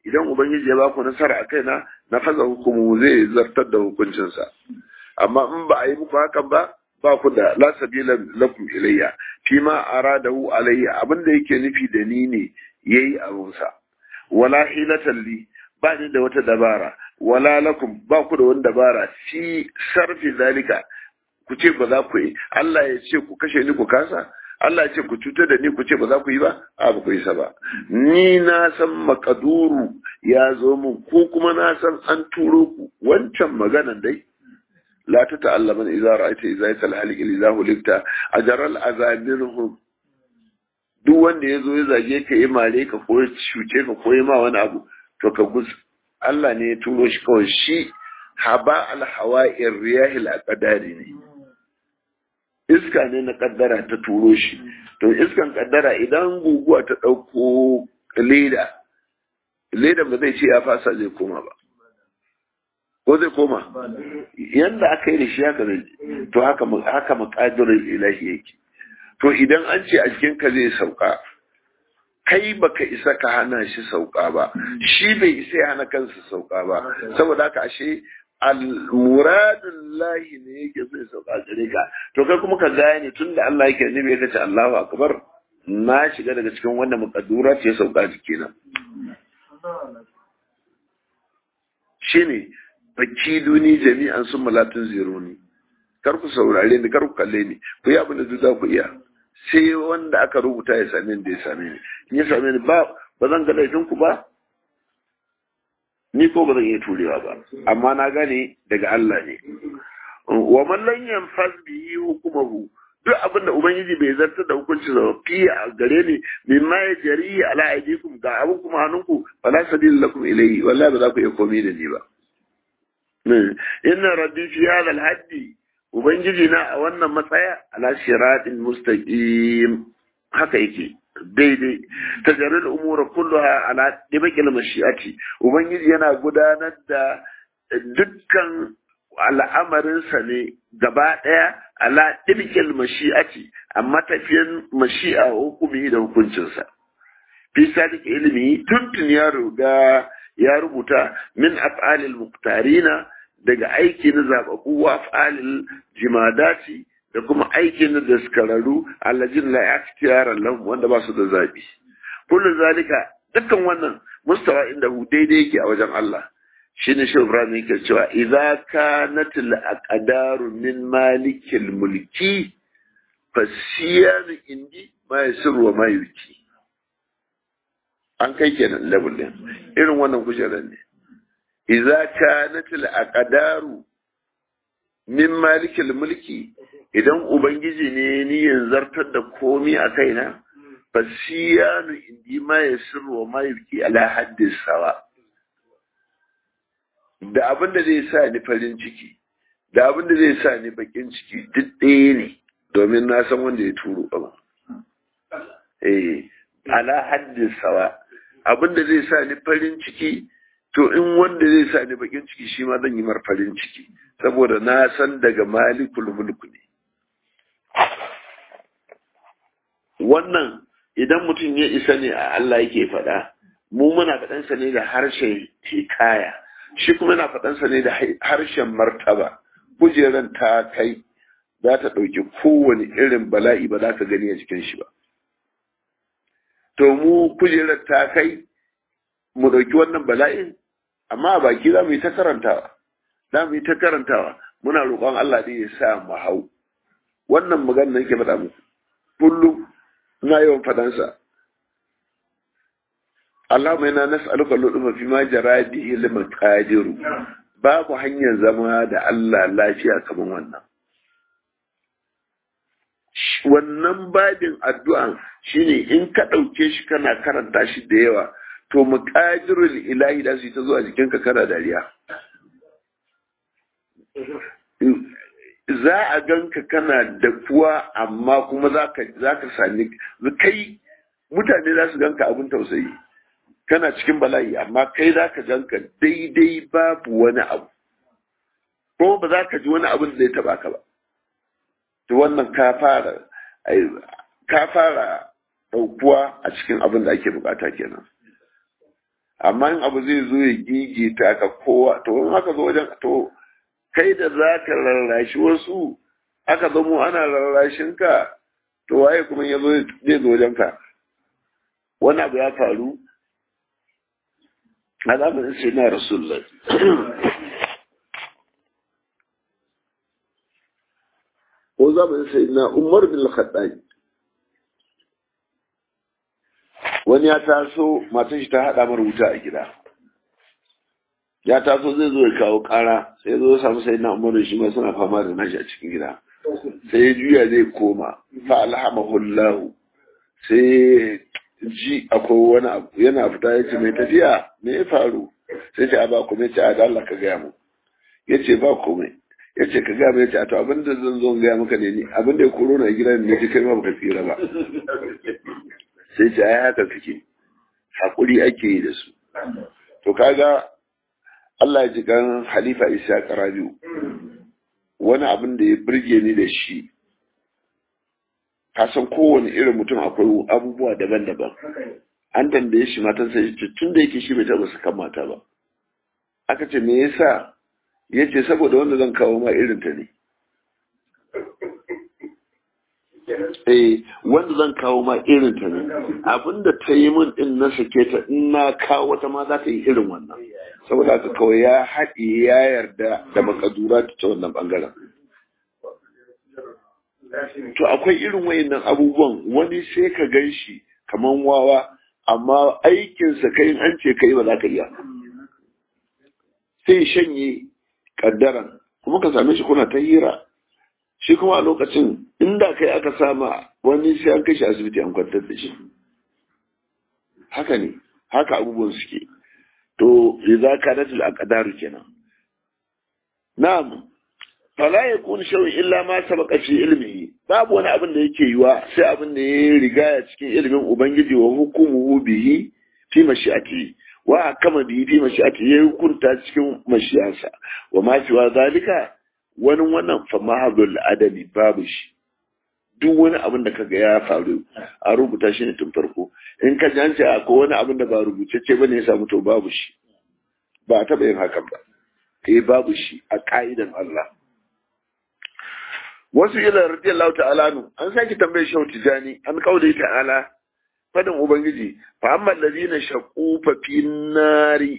idan ubangiji ya ba ku nasara a kaina na faza hukumu zai zartar da hukuncinsa amma in ba a yi muku hakan ba ba ku da la sabila lakum ilayya fi ma aradahu alayya abin da yake nufi da ni ne yayi abunsa wala hilatan li ba ni da wata dabara wala lakum ba ku da wani dabara fi sarfi zalika ku ce ba za ku yi Allah ya ce ku kashe ni ku kasa Allah ya ce ku cutar da ni ku ce ba za ku yi ba a ba ku yi sa ba ni na san makaduru ya zo mun ko kuma na san an turo ku wancan maganan dai la ta ta'allama idza ra'aita idza yatal halik idza hulikta ajral azabirhum duk wanda ya zo ya zage ka yi mare ka ko ya cuce ka ko ya ma wani abu to ka gus Allah ne ya turo shi kawai shi haba al hawa'ir riyahil aqdari ne iska ne na kaddara ta turo shi to iskan kaddara idan guguwa ta ɗauko leda leda ba zai ce ya fasa zai koma ba ko zai koma yanda aka yi da shi haka zai to haka haka makadirin ilahi yake to idan an ce a jikinka zai sauka kai baka isa ka hana shi sauka ba shi bai isa ya hana kansa sauka ba saboda haka ashe al-muradun lahi ne yake zai sauka gare ka to kai kuma ka gane tun da Allah yake nabi ya ce Allahu akbar na shiga daga cikin wanda muqaddura ce sauka jikina shine baki duni jami'an sun malatun zironi kar ku saurare ni kar ku kalle ni ku yi abin da duk za ku iya sai wanda aka rubuta ya same ni da ya same ni in ya same ni ba ba zan ga laifin ku ba ni ko ba zan iya turewa ba amma na gane daga Allah ne wa man lam yanfaz bihi hukumahu duk abin da ubangiji bai zartar da hukunci sa fi a gare ni mimma ya jari ala aidikum ga abin kuma hannunku fala sabila lakum ilayhi wallahi ba za ku iya komai da ni ba inna rabbi fi hadha al-haddi ubangiji na a wannan matsaya ala siratin mustaqim haka yake daidai tajarrul umura kulluha ala dibaqil mashi'ati ubangiji yana gudanar da dukkan al'amarinsa ne gaba ɗaya ala dibaqil mashi'ati a matafiyan mashi'a hukumi da hukuncinsa fi sadiq ilimi tuntun ya ruga ya rubuta min af'alil muqtarina daga aiki na zababu wa af'alil jimadati da kuma aikin da daskararru allajin la ikhtiyara lahum wanda ba su da zabi kullu zalika dukkan wannan mustawa inda hu daidai yake a wajen Allah shine shi Ibrahim yake cewa idza kanat al aqdaru min malikil mulki fasiyan indi ma yasru wa ma yuki an kai kenan level din irin wannan kujerar ne idza kanat al aqdaru min malikil mulki idan ubangiji ne niyan zartar da komi a kaina fasiyanu indi ma ya sirwa ma yuki ala haddin sawa da abin da zai sa ni farin ciki da abin da zai sa ni bakin ciki duk ɗaya ne domin na san wanda ya turo abu eh ala haddin sawa abin da zai sa ni farin ciki to in wanda zai sa ni bakin ciki shi ma zan yi mar farin ciki saboda na san daga malikul mulku ne wannan idan mutum ya isa ne a Allah yake faɗa mu muna faɗansa ne da harshen hikaya shi kuma yana faɗansa ne da harshen martaba kujeran ta kai za ta ɗauki kowane irin bala'i ba za ka gani a cikin shi ba to mu kujerar ta kai mu ɗauki wannan bala'in amma a baki za mu yi ta karantawa za mu yi ta karantawa muna roƙon Allah ne ya sa mu hau wannan magana da nake faɗa muku kullum ina yawan faɗansa Allah mai na nas'aluka lutufa fi ma jara bihi liman qadiru babu hanyar zama da Allah lafiya kamar wannan wannan babin addu'an shine in ka ɗauke shi kana karanta shi da yawa to muqadirul ilahi da su ta zuwa jikinka kana dariya za a ganka kana da kuwa amma kuma za ka sami kai mutane za su ganka abin tausayi kana cikin bala'i amma kai za ka ganka daidai babu wani abu ko ba za ka ji wani abin da zai taba ka ba to wannan ka fara ka fara ɗaukuwa a cikin abin da ake bukata kenan amma in abu zai zo ya gigita ka kowa to in aka zo wajen to kai da za ka rarrashi wasu aka zamo ana rarrashin ka to waye kuma ya zo zai zo wajen ka wani abu ya faru a zamanin sai na rasulullah ko zamanin sai na umar bin khattab wani ya taso matan shi ta haɗa mara wuta a gida ya taso zai zo ya kawo ƙara sai ya zo ya samu sai na umaru shi ma suna fama da nashi a cikin gida sai ya juya zai koma fa alhamahullahu sai ji akwai wani abu yana fita ya ce mai tafiya me ya faru sai ce a ba komai ce a da Allah ka gaya mu ya ce ba komai ya ce ka gaya mu ya ce a to abin da zan zo gaya maka ne ni abin da ya koro na gidan ne ji kai ma baka tsira ba sai ce ai haka suke hakuri ake yi da su to kaga Allah ya ji kan Halifa Isa Karabiu wani abin da ya burge ni da shi ka san kowane irin mutum akwai abubuwa daban-daban an tambaye shi matan sai ce tun da yake shi bai taɓa sakan mata ba aka ce me yasa ya ce saboda wanda zan kawo ma irin ta ne eh wanda zan kawo ma irin ta ne abinda ta yi min din na sake ta in na kawo wata ma za ta yi irin wannan saboda haka kawai ya haɗe ya yarda da makadura ta wannan bangaren to akwai irin wayannan abubuwan wani sai ka gan shi kaman wawa amma aikinsa kai an ce kai ba za ka iya sai shanye kaddaran kuma ka same shi kuna ta hira shi kuma a lokacin inda kai aka sama wani sai an kai shi asibiti an kwantar da shi haka ne haka abubuwan suke to idza kanat al aqdaru kenan na'am fala yakun shay'un illa ma sabaqa fi ilmihi babu wani abin da yake yiwa sai abin da ya riga ya cikin ilimin ubangiji wa hukumuhu bihi fi mashi'ati wa kama bihi fi mashi'ati ya hukunta cikin mashi'ansa wa ma siwa zalika wani wannan fa mahabul adami babu shi duk wani abin da kaga ya faru a rubuta shi ne tun farko in ka ji an ce akwai wani abin da ba rubutacce ba ne ya samu to babu shi ba a taɓa yin hakan ba eh babu shi a ka'idan Allah wasu ila radiyallahu ta'ala nu an saki tambaye shi tijani an kaule ta'ala fadin ubangiji fa amma allazina shaqu fa fin nari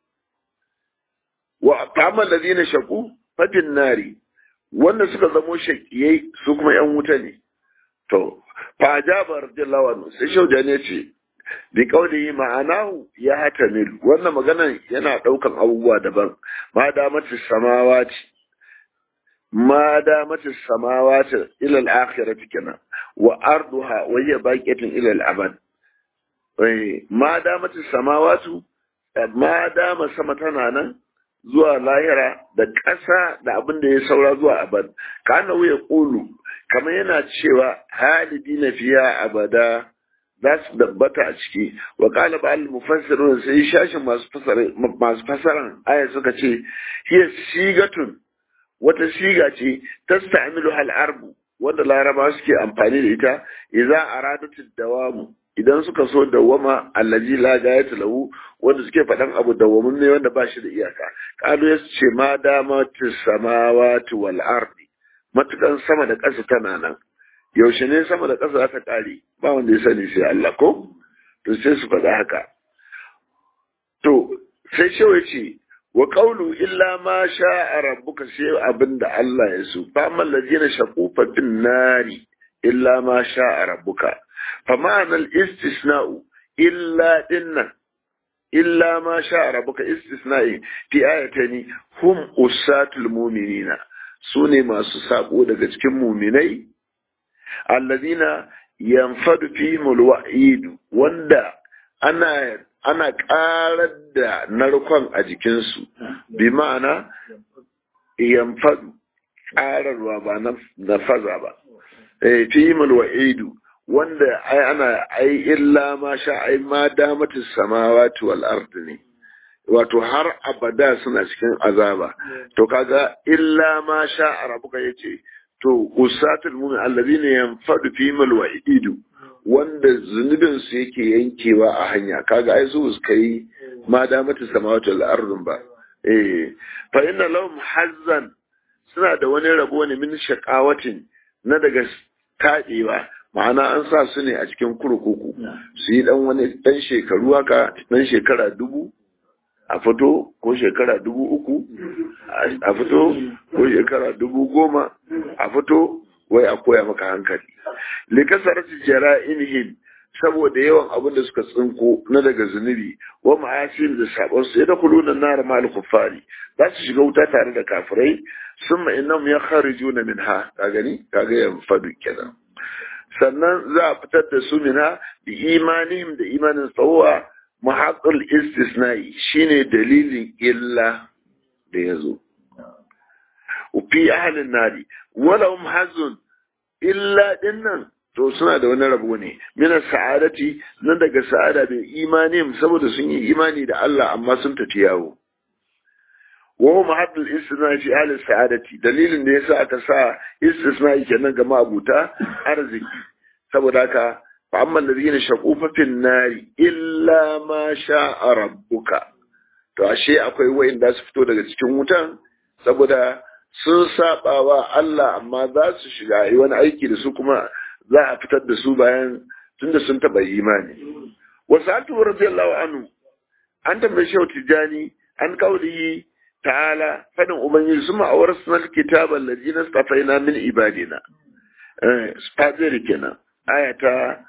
wa fa amma allazina shaqu fa fin nari wanda suka zamo shaqiyai su kuma yan wuta ne to fa ajaba radiyallahu anhu sai shaujani ya ce bi kauli ma'anahu ya hatamil wannan maganan yana daukan abubuwa daban ma da mace samawati ما دامت السماوات إلى الآخرة كنا وأرضها وهي باقية إلى الأبد ما دامت السماوات ما دام سمتنا nan zuwa lahira da ƙasa da abin da ya saura zuwa abad kana ya ƙulu kamar yana cewa halidi na fiya abada za su dabbata a ciki wa qala ba'al mufassirun sai shashin masu fasaran aya suka ce hiya sigatun wata siga ce ta sta'amilu hal arbu wanda laraba suke amfani da ita idza aradatu dawamu idan suka so dawama allazi la gayata lahu wanda suke faɗan abu dawamun ne wanda ba shi da iyaka kalu ya ce ma dama samawati wal ardi matukan sama da ƙasa tana nan yaushe ne sama da ƙasa za ta ƙare ba wanda ya sani sai Allah ko to sai su faɗa haka to sai shewa ce wa qawlu illa ma sha'a rabbuka sai abinda Allah ya so fa man ladina shaqu fa bin nari illa ma sha'a rabbuka fa ma'ana al-istisna'u illa dinna illa ma sha'a rabbuka istisna'i fi ayatani hum usatul mu'minina sune masu sako daga cikin mu'minai alladina yanfadu fihim al-wa'id wanda ana ana ƙarar da narkon a jikinsu bi ma'ana yamfadu ƙararwa ba na faza ba fi wa'idu wanda ai ana ai illa ma sha ai ma damatu samawati wal ardi ne wato har abada suna cikin azaba to kaga illa ma sha rabbuka yace to usatul mu'min alladhina yanfadu fi wa'idu wanda zunubin su yake yankewa a hanya kaga ai su suka yi ma damatu samawati wal ardun ba eh fa inna lahum hazzan suna da wani rabo ne min shaqawatin na daga taɗewa ma'ana an sa su ne a cikin kurkuku su yi dan wani dan shekaru haka dan shekara dubu a fito ko shekara dubu uku a fito ko shekara dubu goma a fito wai a koya maka hankali likasar jara'inihim saboda yawan abin da suka tsinko na daga zunubi wa ma'asir da sabon su da kuluna nar mal kuffari za su shiga wuta tare da kafirai summa innahum yakharijuna minha ka gani kaga yan fadu kenan sannan za a fitar da su minha bi imanihim da imanin tsawa muhaqqul istisna'i shine dalilin illa da yazo fi ahlin nari walahum hazun illa dinnan to suna da wani rabo ne mina sa'adati nan daga sa'ada bai imani saboda sun yi imani da Allah amma sun tafi yawo wa huwa mahaddul istisna fi ahli sa'adati dalilin da yasa aka sa istisna kenan ga mabuta arziki saboda haka fa amma alladhina shaqu fa fin nari illa ma sha'a rabbuka to ashe akwai wayanda su fito daga cikin wutan saboda sun saba wa Allah amma za su shiga yi wani aiki da su kuma za a fitar da su bayan tunda sun taɓa imani. Wasu an tuwa radiyallahu anhu an tambayi shau tijani an kauli ta'ala fadin ubangiji su ma'awar sunan kitaban ladina stafaina min ibadina. Spadiri kenan aya ta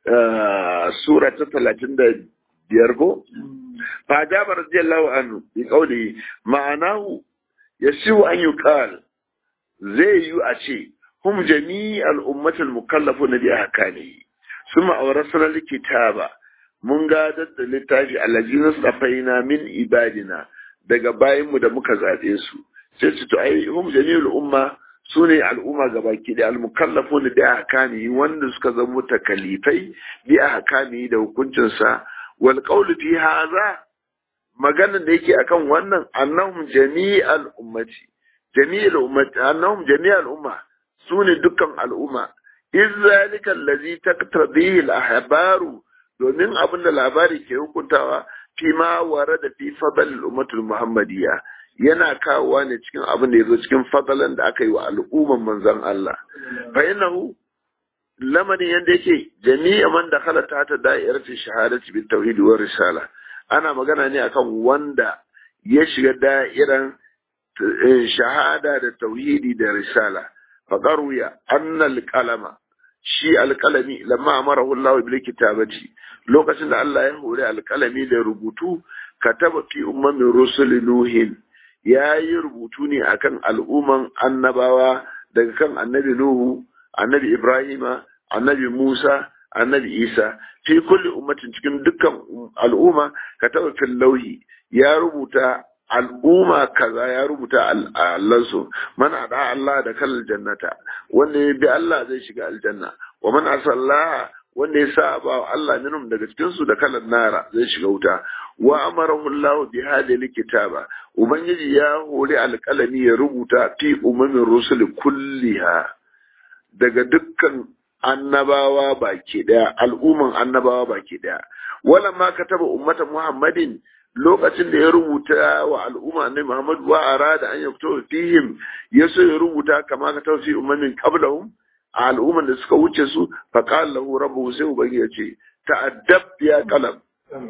sura ta talatin da biyar ko? Fajaba radiyallahu anhu bi kauli ma'anahu yasiu an yuqal zai yi a ce هم جميع الأمة المكلفون بأحكامه ثم أورثنا الكتاب mun gadar da littafi allazina safaina min ibadina daga bayanmu da muka zaɓe su sai su to ai hum jami'ul umma sune al'umma gabaki da almukallafun bi ahkami wanda suka zama takalifai bi ahkami da hukuncin sa wal qawlu fi hadha maganar da yake akan wannan annahum jami'al ummati jami'al ummati annahum jami'al umma su ne dukkan al'umma, in zalika lazi ta tabihi ahbaru domin abin da labari ke hukuntawa fi ma ware da fi fadal ummatul muhammadiyya yana kawowa ne cikin abin da ya zo cikin fadalan da aka yi wa al'umman manzon Allah. Fa innahu lamarin yadda yake jami'a man da halata ta da'iratin shahadati bi tauhid wa risala ana magana ne akan wanda ya shiga da'iran shahada da tauhidi da risala فقروي أن القلم شي القلمي لما أمره الله بالكتابة لو كسن الله يهوري القلمي لربوتو كتب في أمم رسل نوح يا يربوتوني أكن الأمم النبوة daga kan annabi Nuhu, annabi Ibrahima, annabi Musa, annabi Isa, fi kulli ummatin cikin dukkan al'umma ka taɓa fil lauhi ya rubuta al'umma kaza ya rubuta allansu man ada Allah da kal jannata wanda ya bi Allah zai shiga aljanna wa man asallaha wanda ya saba wa Allah minhum daga cikin su da kalan nara zai shiga wuta wa amarahu Allah bi hadhihi kitaba ubangiji ya hori alƙalami ya rubuta fi umamin rusul kulliha daga dukkan annabawa baki daya al'umman annabawa baki daya wala ma kataba ummata muhammadin lokacin da ya rubuta wa al'umma ne Muhammad wa arada an yakto fihim ya so ya rubuta kama ka tausi ummamin qablahum a al'umman da suka wuce su fa qala lahu rabbuhu sai ubangi ya ce ta'addab ya qalam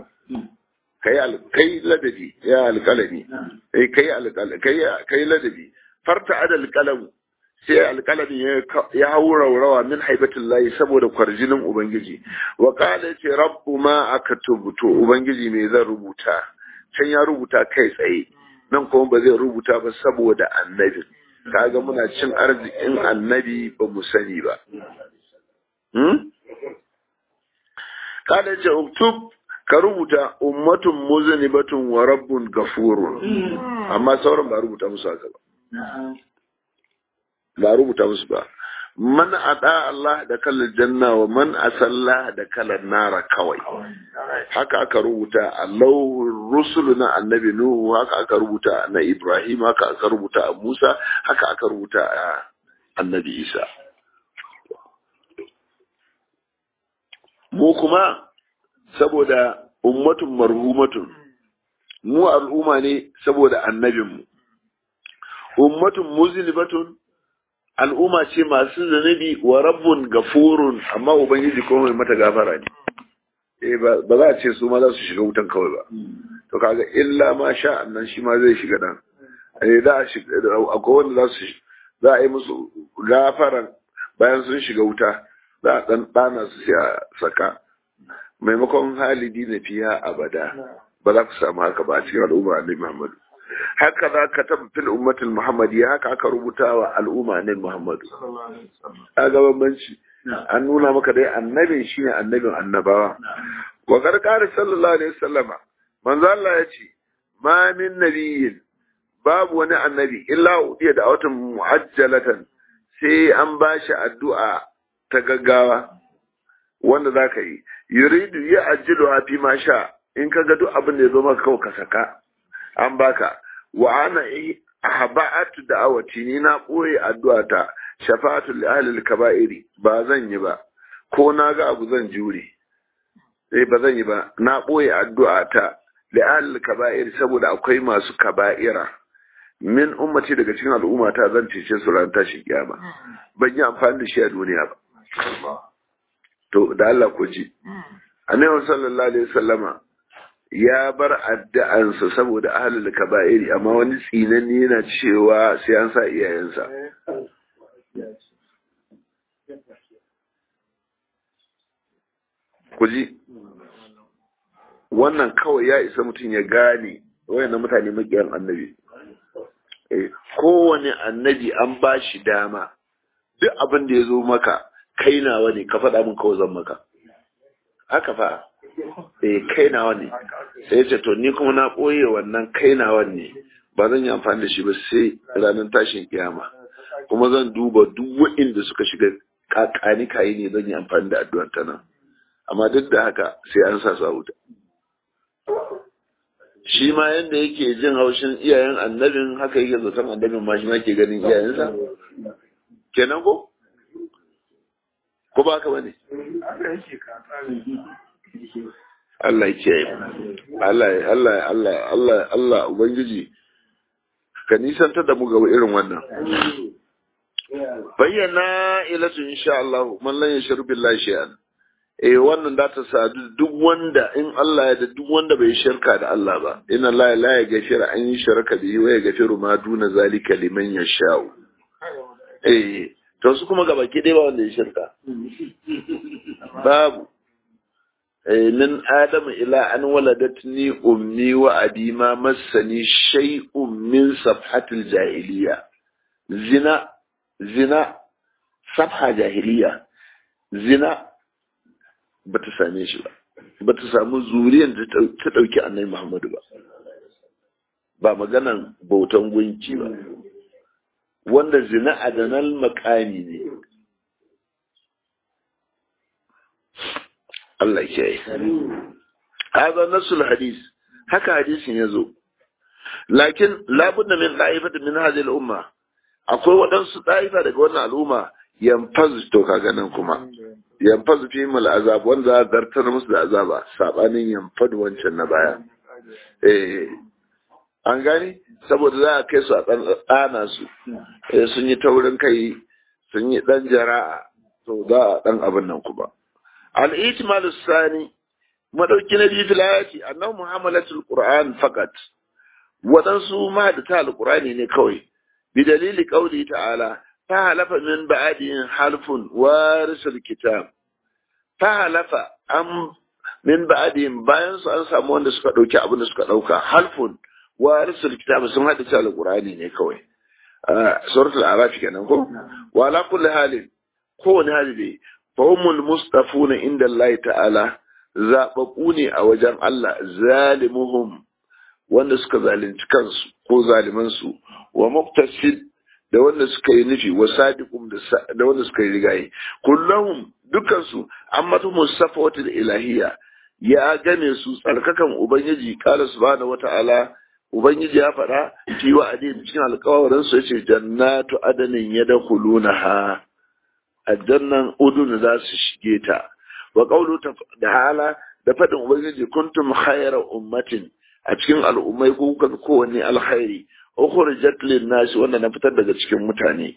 kai al kai ladabi ya alqalami kai kai alqalami kai kai ladabi farta adal qalam sai alqalami ya haura rawa min haibatillahi saboda kwarjinin ubangiji wa qala ce rabbu ma akatubu to ubangiji me zan rubuta can ya rubuta kai tsaye nan kuma ba zai rubuta ba saboda annabi kaga muna cin arzikin annabi ba mu sani ba hmm? kada ce uktub ka rubuta ummatun muzanibatun wa rabbun gafurun amma sauran ba rubuta musu haka ba ba rubuta musu ba man ada Allah da kalar janna wa man asalla da kalar nara kawai haka aka rubuta Allah rusulu na annabi Nuhu haka aka rubuta na Ibrahim haka aka rubuta a Musa haka aka rubuta a annabi Isa mu kuma saboda ummatun marhumatun mu al'umma ne saboda annabinmu ummatun muzlibatun al'umma ce masu zunubi wa rabbun gafurun amma ubangiji ko mai mata gafara ne eh ba za a ce su ma za su shiga wutan kawai ba to kaga illa ma sha annan shi ma zai shiga dan eh da akwai wanda za su za a yi musu gafaran bayan sun shiga wuta za a dan dana su sai a saka maimakon halidi na fiya abada ba za ku samu haka ba a cikin al'umma annabi Muhammadu haka za ka taɓa fil ummatul muhammadiyya haka aka rubuta wa al'umma annabi Muhammadu a gaban banci an nuna maka dai annabin shine annabin annabawa wa gargara sallallahu alaihi wasallama manzo Allah ya ce ma min nabiyyin babu wani annabi illa udiya da watan mu'ajjalatan sai an bashi addu'a ta gaggawa wanda za ka yi yuridu ya ajilu fi ma sha in ka ga duk abin da ya zo maka kawai ka saka an baka wa ana ahba'atu da'awati ni na koyi addu'a ta shafa'atu li ahli kaba'iri ba zan yi ba ko na ga abu zan jure eh ba zan yi ba na koyi addu'a ta li ahli kaba'iri saboda akwai masu kaba'ira min ummati daga cikin al'ummata zan cece su ran tashi kiyama ban yi amfani da shi a duniya ba to da Allah ku ji annabi sallallahu alaihi wasallama ya bar addu'ansa saboda ahlul kaba'iri amma wani tsinanni yana cewa sai an sa iyayensa ku ji wannan kawai ya isa mutum ya gane wayannan mutane makiyan annabi kowane annabi an ba shi dama duk abin da ya zo maka kai nawa ne ka faɗa min kawai zan maka haka fa eh kai nawa ne sai ce to ni kuma na ɓoye wannan kai nawa ne ba zan yi amfani da shi ba sai ranar tashin kiyama kuma zan duba duk waɗanda suka shiga kakani kayi ne zan yi amfani da addu'ar ta nan amma duk da haka sai an sa su a wuta shi ma yanda yake jin haushin iyayen annabin haka yake zaton annabin ma shi ma ke ganin iyayensa kenan ko ko ba ka bane Allah ya kiyaye Allah Allah Allah Allah Allah ubangiji ka nisantar da mu ga irin wannan bayyana ilatu insha Allah man lan yashru billahi shay'an eh wannan da ta sadu duk wanda in Allah ya da duk wanda bai shirka da Allah ba inna Allah la ya gafira an yi shirka bihi wa ya gafiru ma duna zalika liman yasha'u eh to su kuma gaba dai ba wanda ya shirka babu eh min adam ila an waladatni ummi wa abi ma massani shay'un min safhatil jahiliya zina zina safha jahiliya zina ba ta same shi ba ba ta samu zuriyar da ta ɗauki annai muhammadu ba ba maganan bautan gunki ba wanda zina adanal makami ne Allah ke yi haza nasul hadis haka hadisin ya zo lakin labudda min ɗa'ifata min hadhihi al-umma akwai waɗansu ɗa'ifa daga wannan al'umma yanfaz to kaga nan kuma yanfaz fi mul azab wanda za a zartar musu da azaba sabanin yanfad wancan na baya eh an gani saboda za a kai su a ɗana su sun yi taurin kai sun yi ɗan jara'a to za a ɗan abin nan kuma al-itimal sani madauki na biyu filayati annahu muhammalatul qur'an faqat waɗansu mahadata al-qur'ani ne kawai bi dalili qauli ta'ala فهلف من بعدهم حلف وارث الكتاب فهلف am min ba'dihim bayan su an samu wanda suka dauki abin da suka dauka halfun warisul kitab sun hada ta alqur'ani ne kawai suratul araf kenan ko wa ala kulli halin kowane hali dai fa humul mustafuna inda Allah ta'ala zababbu ne a wajen Allah zalimuhum wanda suka zalunci kansu ko zaliman su wa muqtasid da wanda suka yi nufi wa sadiqum da wanda suka yi rigaye kullum dukansu an matu musafawatul ilahiyya ya gane su tsarkakan ubangiji kala subhanahu wata'ala ubangiji ya faɗa fi wa adin cikin alƙawarin su yace jannatu adanin yadkhulunaha aljannan udun za su shige ta wa qawlu ta'ala da faɗin ubangiji kuntum khayra ummatin a cikin al'ummai ko kuka kowanne alkhairi ukhrijat lin nas wanda na fitar daga cikin mutane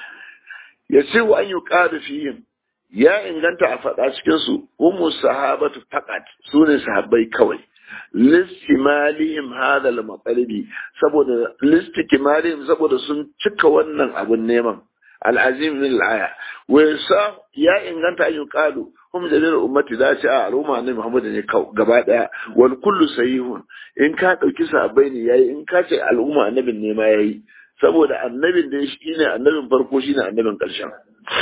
yace wa an yuqadu fihim ya inganta a faɗa cikin su umu sahabatu faqat sune sahabbai kawai listimalihim hadha al-matalibi saboda listikimalihim saboda sun cika wannan abun neman al'azim min al'aya wa yasa ya inganta an yuqalu hum jalil ummati da ce a al'umma ne Muhammad ne gaba daya wal kullu sahihun in ka dauki sahabbai ne yayi in ka ce al'umma annabin ne ma yayi saboda annabin da shi ne annabin farko shine annabin karshen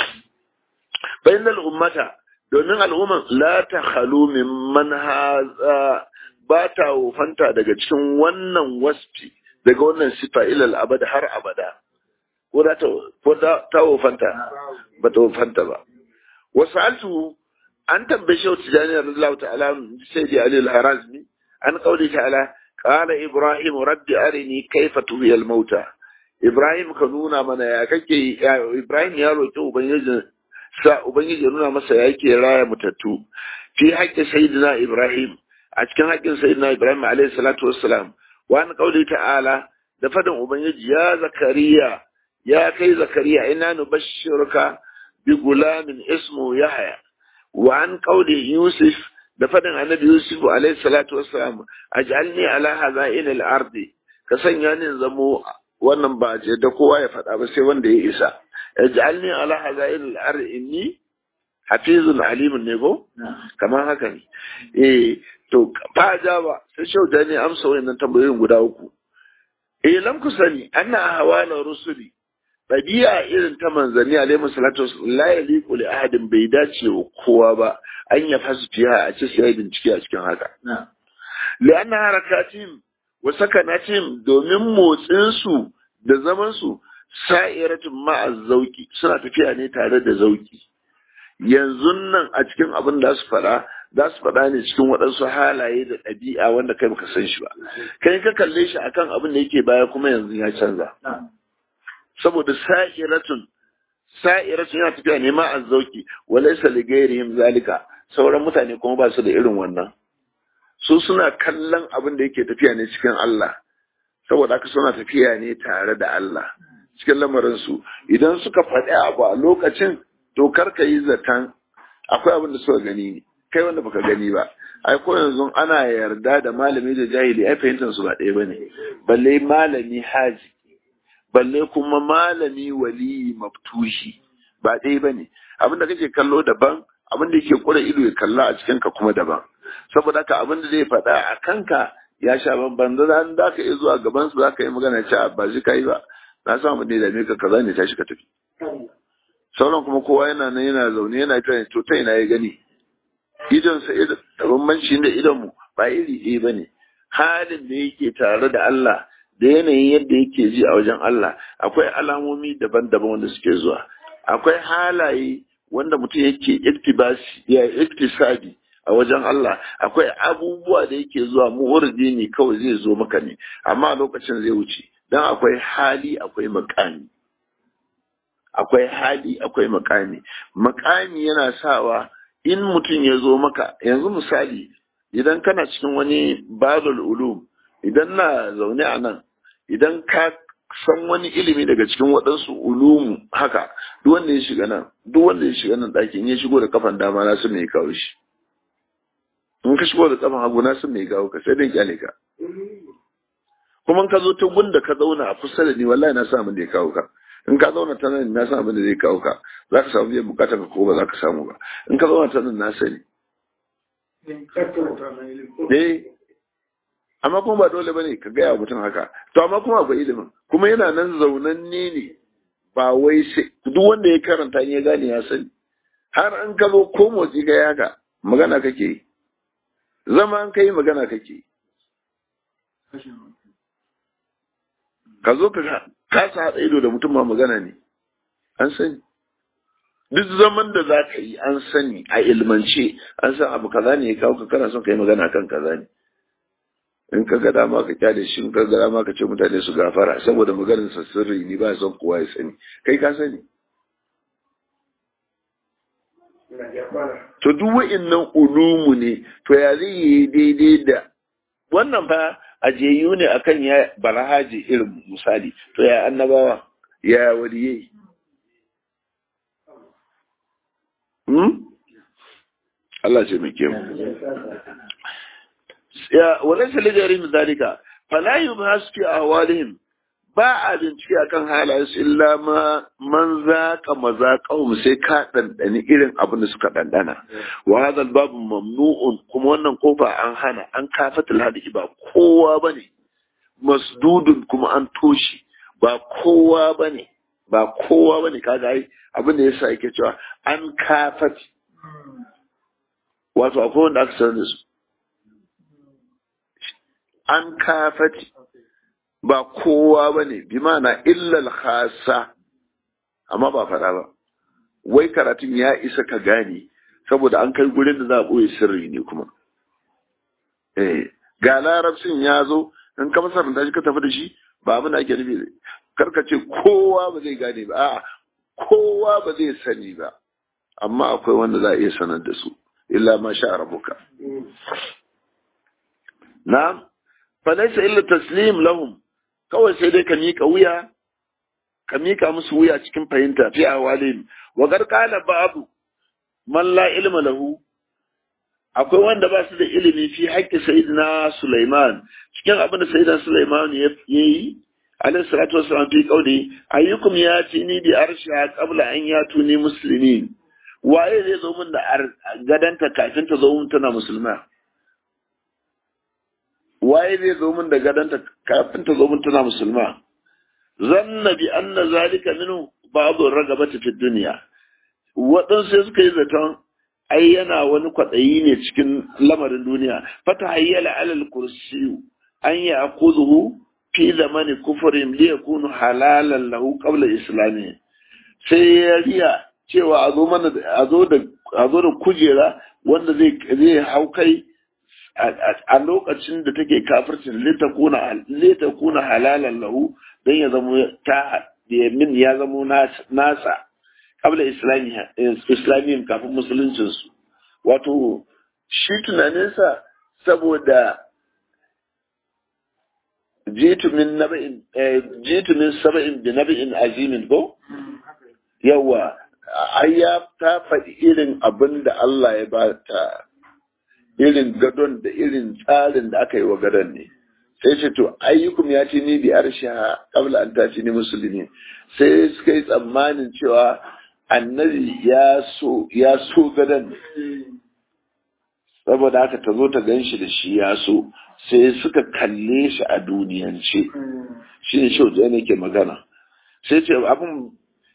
bainal ummata domin al'umman la ta khalu mimman haza ba ta wofanta daga cikin wannan wasfi daga wannan sifa ilal abada har abada ko da ta wofanta ba ta wofanta ba wasu altu an tambaye shi wata jami'ar Allah ta'ala sai da Ali al-Harazmi an kauli ta'ala qala Ibrahim rabbi arini kaifa tuhiyal mauta Ibrahim ka nuna mana ya kake Ibrahim ya roki ubangiji sa ubangiji ya nuna masa yake raya mutattu fi haƙƙin sayyidina Ibrahim a cikin haƙƙin sayyidina Ibrahim alayhi salatu wassalam wa an kauli ta'ala da fadin ubangiji ya zakariya ya kai zakariya ina nubashshiruka bi gulamin ismu yahya wa an kauli yusuf da fadin annabi yusuf alayhi salatu wassalam aj'alni ala hazain al-ardi ka sanya ni zamo wannan ba ce da kowa ya faɗa ba sai wanda ya isa ij'alni ala hazain al-ardi inni hafizun alimun ne ko kamar haka ne eh to fa jaba sai shauda ne amsa wayannan tambayoyin guda uku eh lam ku sani anna ahwala rusuli ɗabi'a irin ta manzanni alaihi salatu la yaliqu li ahadin bai dace wa kowa ba an ya fasu fiya a ce sai bincike a cikin haka li'anna harakatim wa sakanatim domin motsin su da zaman su sa'iratun ma'a zauki suna tafiya ne tare da zauki yanzu nan a cikin abin da su faɗa za su faɗa ne cikin waɗansu halaye da ɗabi'a wanda kai baka san shi ba kai ka kalle shi akan abin da yake baya kuma yanzu ya canza saboda sa'iratun sa'iratun yana tafiya ne ma azzauki walaysa li ghairihim zalika sauran mutane kuma ba su da irin wannan su suna kallon abin da yake tafiya ne cikin Allah saboda haka suna tafiya ne tare da Allah cikin lamarin su idan suka faɗi abu a lokacin to kar ka yi zaton akwai abin da suka gani ne kai wanda baka gani ba ai ko yanzu ana yarda da malami da jahili ai fahimtar su ba ɗaya bane balle malami haji balle kuma malami wali maftushi ba ɗaya ba ne abinda kake kallo daban abinda yake kura ido ya kalla a cikin ka kuma daban saboda haka abinda zai faɗa a kanka ya sha bamban da zan da ka iya zuwa gaban su za ka yi magana cewa ba shi kai ba na san abin da ya dame ka kaza ne tashi ka tafi sauran kuma kowa yana nan yana zaune yana ta to ta ina ya gani idon sa da bambanci da idon mu ba iri ɗaya ba ne halin da yake tare da Allah da yanayin yadda yake ji a wajen Allah akwai alamomi daban-daban wanda suke zuwa akwai halaye wanda mutum yake iktibasi ya iktisabi a wajen Allah akwai abubuwa da yake zuwa mu'urdi ne kawai zai zo maka ne amma lokacin zai wuce dan akwai hali akwai makami akwai hali akwai makami makami yana sawa in mutum ya zo maka yanzu misali idan kana cikin wani babul ulum idan na zaune a nan idan ka san wani ilimi daga cikin waɗansu ulumu haka duk wanda ya shiga nan duk wanda ya shiga nan ɗakin ya shigo da kafan dama na sun mai kawo shi in ka shigo da kafan hagu na sun mai kawo ka sai dai kyale ka kuma ka zo ta gunda ka zauna a kusa da ni wallahi na sa abin da ya kawo ka in ka zauna ta nan na san abin da zai kawo ka za ka samu biyan bukatar ka ko ba za ka samu ba in ka zauna ta nan na sani eh amma kuma ba dole bane ka gaya mutum haka to amma kuma akwai ilimin kuma yana nan zaunanne ne ba wai sai duk wanda ya karanta ya gane ya sani har an ka zo ko motsi ga yaga magana kake yi zama an kai magana kake yi ka zo ka kasa haɗa ido da mutum ma magana ne an sani duk zaman da za ka yi an sani a ilmance an san abu kaza ne ya kawo ka kana son ka yi magana kan kaza ne in ka ga dama ka kyale shi in ka ga dama ka ce mutane su gafara saboda maganar sa sirri ni ba son kowa ya sani kai ka sani to duk wa'annan ulumu ne to ya zai yi daidai da wannan fa ajiyayyu ne akan ya barahaji irin misali to ya annabawa ya waliyai hmm? Allah ce mai kyau ya walaysa lijarim zalika fala yubhas fi ahwalihim ba a bincike akan halayensu illa ma man zaqa mazaqahum sai ka dandani irin abin da suka dandana wa hadha babu mamnu'un kuma wannan kofa an hana an kafatul hadisi ba kowa bane masdudun kuma an toshi ba kowa bane ba kowa bane kaga ai abin da yasa yake cewa an kafati wato akwai wanda aka sanar da su an kafati ba kowa ba ne bi mana illal khasa amma ba faɗa ba wai karatun ya isa ka gane saboda an kai gurin da za a ɓoye sirri ne kuma eh ga larabcin ya zo in ka masar da shi ka tafi da shi ba abin da ake nufi karka ce kowa ba zai gane ba a'a kowa ba zai sani ba amma akwai wanda za a iya sanar da su illa ma sha rabuka na falaisa illa taslim lahum kawai sai dai ka miƙa wuya ka miƙa musu wuya cikin fahimta fi awalin wa garqala babu man la ilma lahu akwai wanda ba su da ilimi fi haƙƙi sayyidina Sulaiman cikin abin da sayyidina Sulaiman ya yi alayhi salatu wassalam fi qauli ayyukum yatini bi arshiha qabla an yatuni muslimin waye zai zo min da gadanta kafin ta zo min tana musulma waye zai zo min da gadanta kafin ta zo min tana musulma zanna bi anna zalika minhu ba'd ragabati fi dunya waɗansu sai suka yi zaton ai yana wani kwaɗayi ne cikin lamarin duniya fata hayyala alal kursiyu an ya akuzuhu fi zamani kufurin li yakunu halalan lahu qabla islami sai ya riya cewa a zo mana a zo da a zo da kujera wanda zai zai hau kai a lokacin da take kafircin litakuna litakuna halalan lahu dan ya zamo ta min ya zamo nasa kabla islamiyyin kafin musuluncinsu wato shi tunaninsa saboda jitu min naba'in jitu min saba'in bi naba'in azimin ko yawa ai ya ta faɗi irin abin da Allah ya ba ta irin gadon da irin tsarin da aka yi wa gadon ne sai ce to ayyukum ya ce ni bi arsha qabla an taci ni musulmi sai suka yi tsammanin cewa annabi ya so ya so gadon saboda haka ta zo ta gan shi da shi ya so sai suka kalle shi a duniyance shi ne shi ne ke magana sai ce abin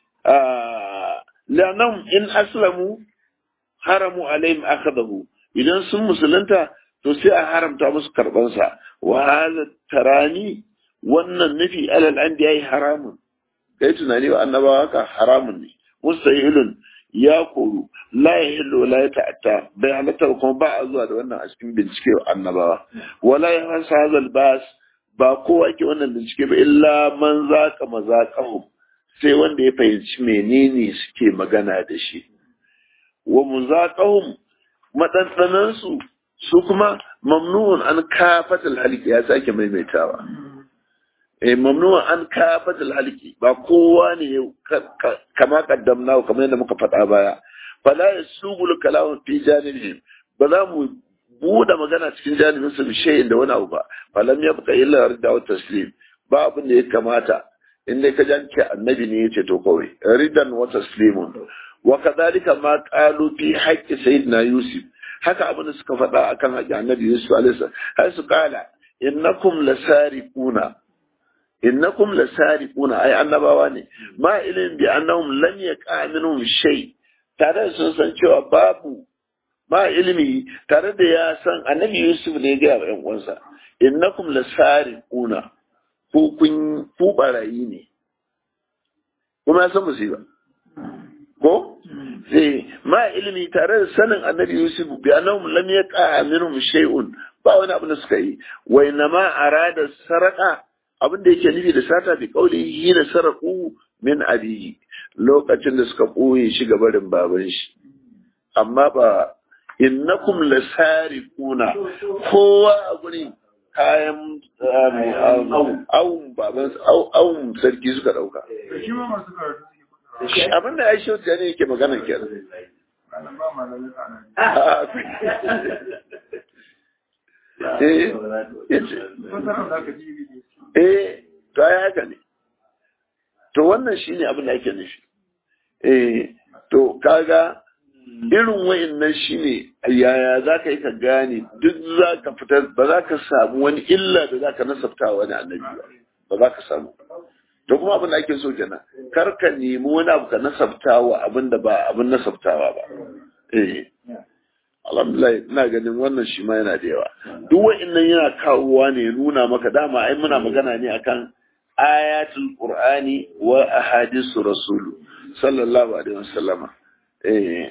lanam in aslamu haramu alaihim akhadahu idan sun musulunta to sai a haramta musu karbansa wa hadha tarani wannan nufi alal anbiya haramun kai tunani wa annabawa haka haramun ne mustahilun ya koru la yahillu la ta'atta bai halatta kuma ba a zuwa da wannan a cikin bincike wa annabawa wala yahsa hadal bas ba kowa ke wannan bincike ba illa man zaka mazaqahum sai wanda ya fahimci menene suke magana da shi wa muzaqahum maɗanɗanan su su kuma mamnu'un an kafatal halki ya sake maimaitawa eh mamnu'un an kafatal halki ba kowa ne kama kaddamna kamar yadda muka faɗa baya fala yasugul kalamu fi janibihim ba za mu buɗe magana cikin janibin su bi shay'in da wani abu ba falam yabqa illa rida wa taslim ba abin da ya kamata in dai ka janke annabi ne yace to kawai ridan wa taslimun wa kadhalika ma qalu fi haqqi sayyidina yusuf haka abin da suka faɗa akan haƙƙi annabi yusuf alaihi salam har su kala innakum lasariquna innakum lasariquna ai annabawa ne ma ilin bi annahum lam yaqa minhum shay tare da sun san cewa babu ma ilimi tare da ya san annabi yusuf ne ga yan uwansa innakum lasariquna ku kun ku barayi ne kuma ya san musiba ko sai ma ilimi tare da sanin annabi yusuf bi annahum lam yaqa minhum shay'un ba wani abu da suka yi wa inma arada sarqa abin da yake nufi da sata bi kauli hina sarqu min abihi lokacin da suka boye shi ga barin baban shi amma ba innakum lasariquna kowa a guri kayan awun baban awun sarki suka dauka shi ma masu karatu suke kusa abin da ya shi wata ne yake magana kenan malam ba malamin tsana eh yace fasarar da aka ji ne eh to ai haka ne to wannan shine abin da ake nufi eh to kaga irin wa'annan shine yaya za ka yi ka gane duk za ka fitar ba za ka samu wani illa da za ka nasabta wa wani annabi ba ba za ka samu to kuma abin da ake so kenan kar ka nemi wani abu ka nasabta wa abin da ba abin nasabtawa ba eh alhamdulillah ina ganin wannan shi ma yana da yawa duk wa'annan yana kawowa ne nuna maka dama ai muna magana ne akan ayatul qur'ani wa ahadisu rasulu sallallahu alaihi wasallama eh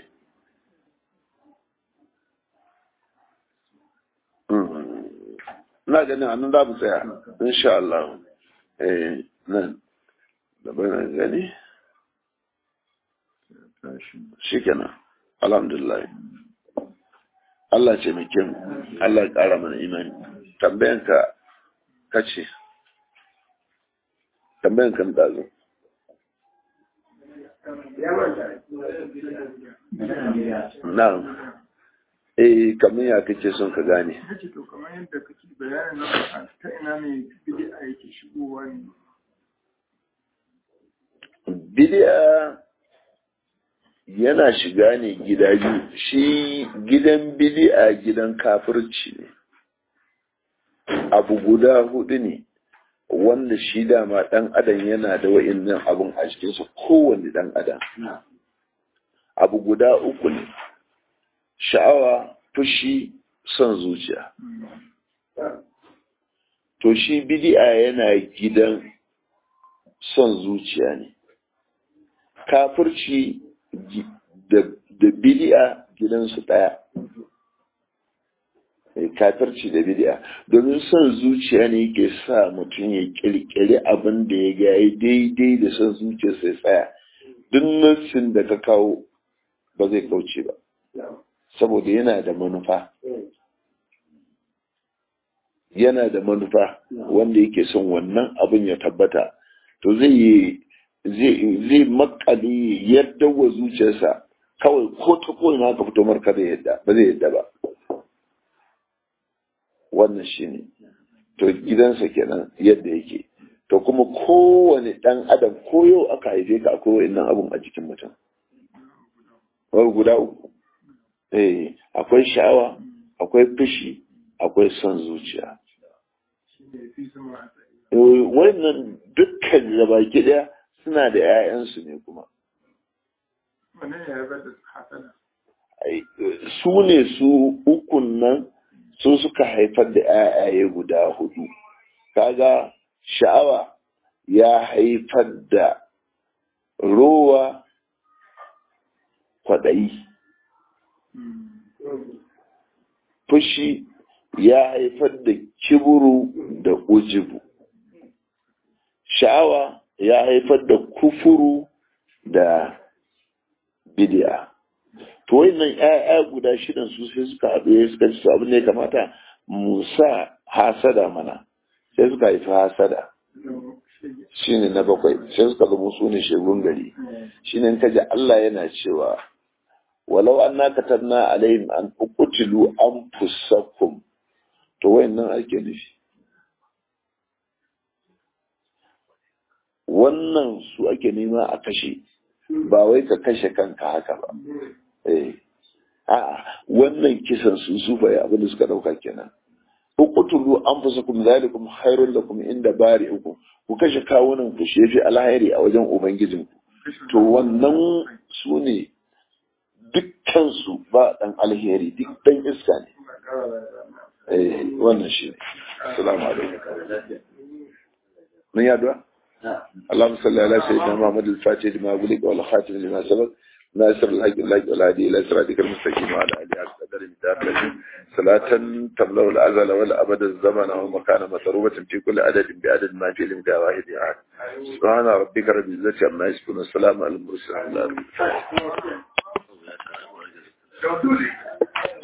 ina ganin annan za mu tsaya insha Allah eh nan da bayan gani shikenan alhamdulillah Allah ce mai kyan Allah ya ƙara mana imani tambayanka kace tambayanka da zo na'am eh kamar ya kake son ka gane kace to kamar yadda kake bayanin na ta ina ne bid'a yake shigowa ne bid'a yana shiga ne gida biyu shi gidan bid'a gidan kafirci ne abu guda hudu ne wanda shi dama dan adam yana da wa'annan abun a cikinsa kowanne dan adam abu guda uku ne sha'awa fushi son zuciya to shi bid'a yana gidan son zuciya ne kafirci da bid'a gidansu ɗaya kafirci da bid'a domin son zuciya ne yake sa mutum ya kirkiri abin da ya ga daidai da son zuciya sai tsaya duk nassin da ka kawo ba zai kauce ba saboda yana da manufa yana da manufa wanda yake son wannan abin ya tabbata to zai yi zai makale yadda wa zuciyarsa kawai ko ta ko na ka fito marka da yadda ba zai yadda ba wannan shine to gidansa kenan yadda yake to kuma kowane dan adam ko yau aka haife ka akwai wa'annan abun a jikin mutum guda uku eh akwai sha'awa akwai fushi akwai son zuciya wannan dukkan gabaki daya suna da 'ya'yansu ne kuma su ne su ukun nan su suka haifar da 'ya'yaye guda hudu kaga sha'awa ya haifar da rowa kwaɗayi fushi ya haifar da kiburu da ujibu sha'awa ya haifar da kufuru da bidiya to wannan ƴaƴa guda shidan su sai suka haɗu ya suka ci abin da ya kamata mu sa hasada mana sai suka haifi hasada shine na bakwai sai suka zama su ne shegun gari shine in kaji Allah yana cewa walau anna katabna alaihim an uqtilu anfusakum to wayannan ake nufi wannan su ake nema a kashe ba wai ka kashe kanka haka ba eh a'a wannan kisan su su bai abin da suka dauka kenan uqtulu anfusakum zalikum khairul lakum inda bari'ukum ku kashe kawunan ku shefi alhairi a wajen ubangijinku to wannan su ne dukkan su ba dan alheri duk dan iska ne eh wannan shi ne assalamu alaikum mun yaduwa اللهم صل على سيدنا محمد الفاتح لما أغلق والخاتم لما سبق ناصر الحق الحق والهادي إلى صراطك المستقيم وعلى آله حق قدر الدار صلاة تملأ الأزل والأبد الزمن ومكان مسروبة في كل عدد بعدد ما في لمكان واحد أحد سبحان ربك رب العزة عما يصفون والسلام على المرسلين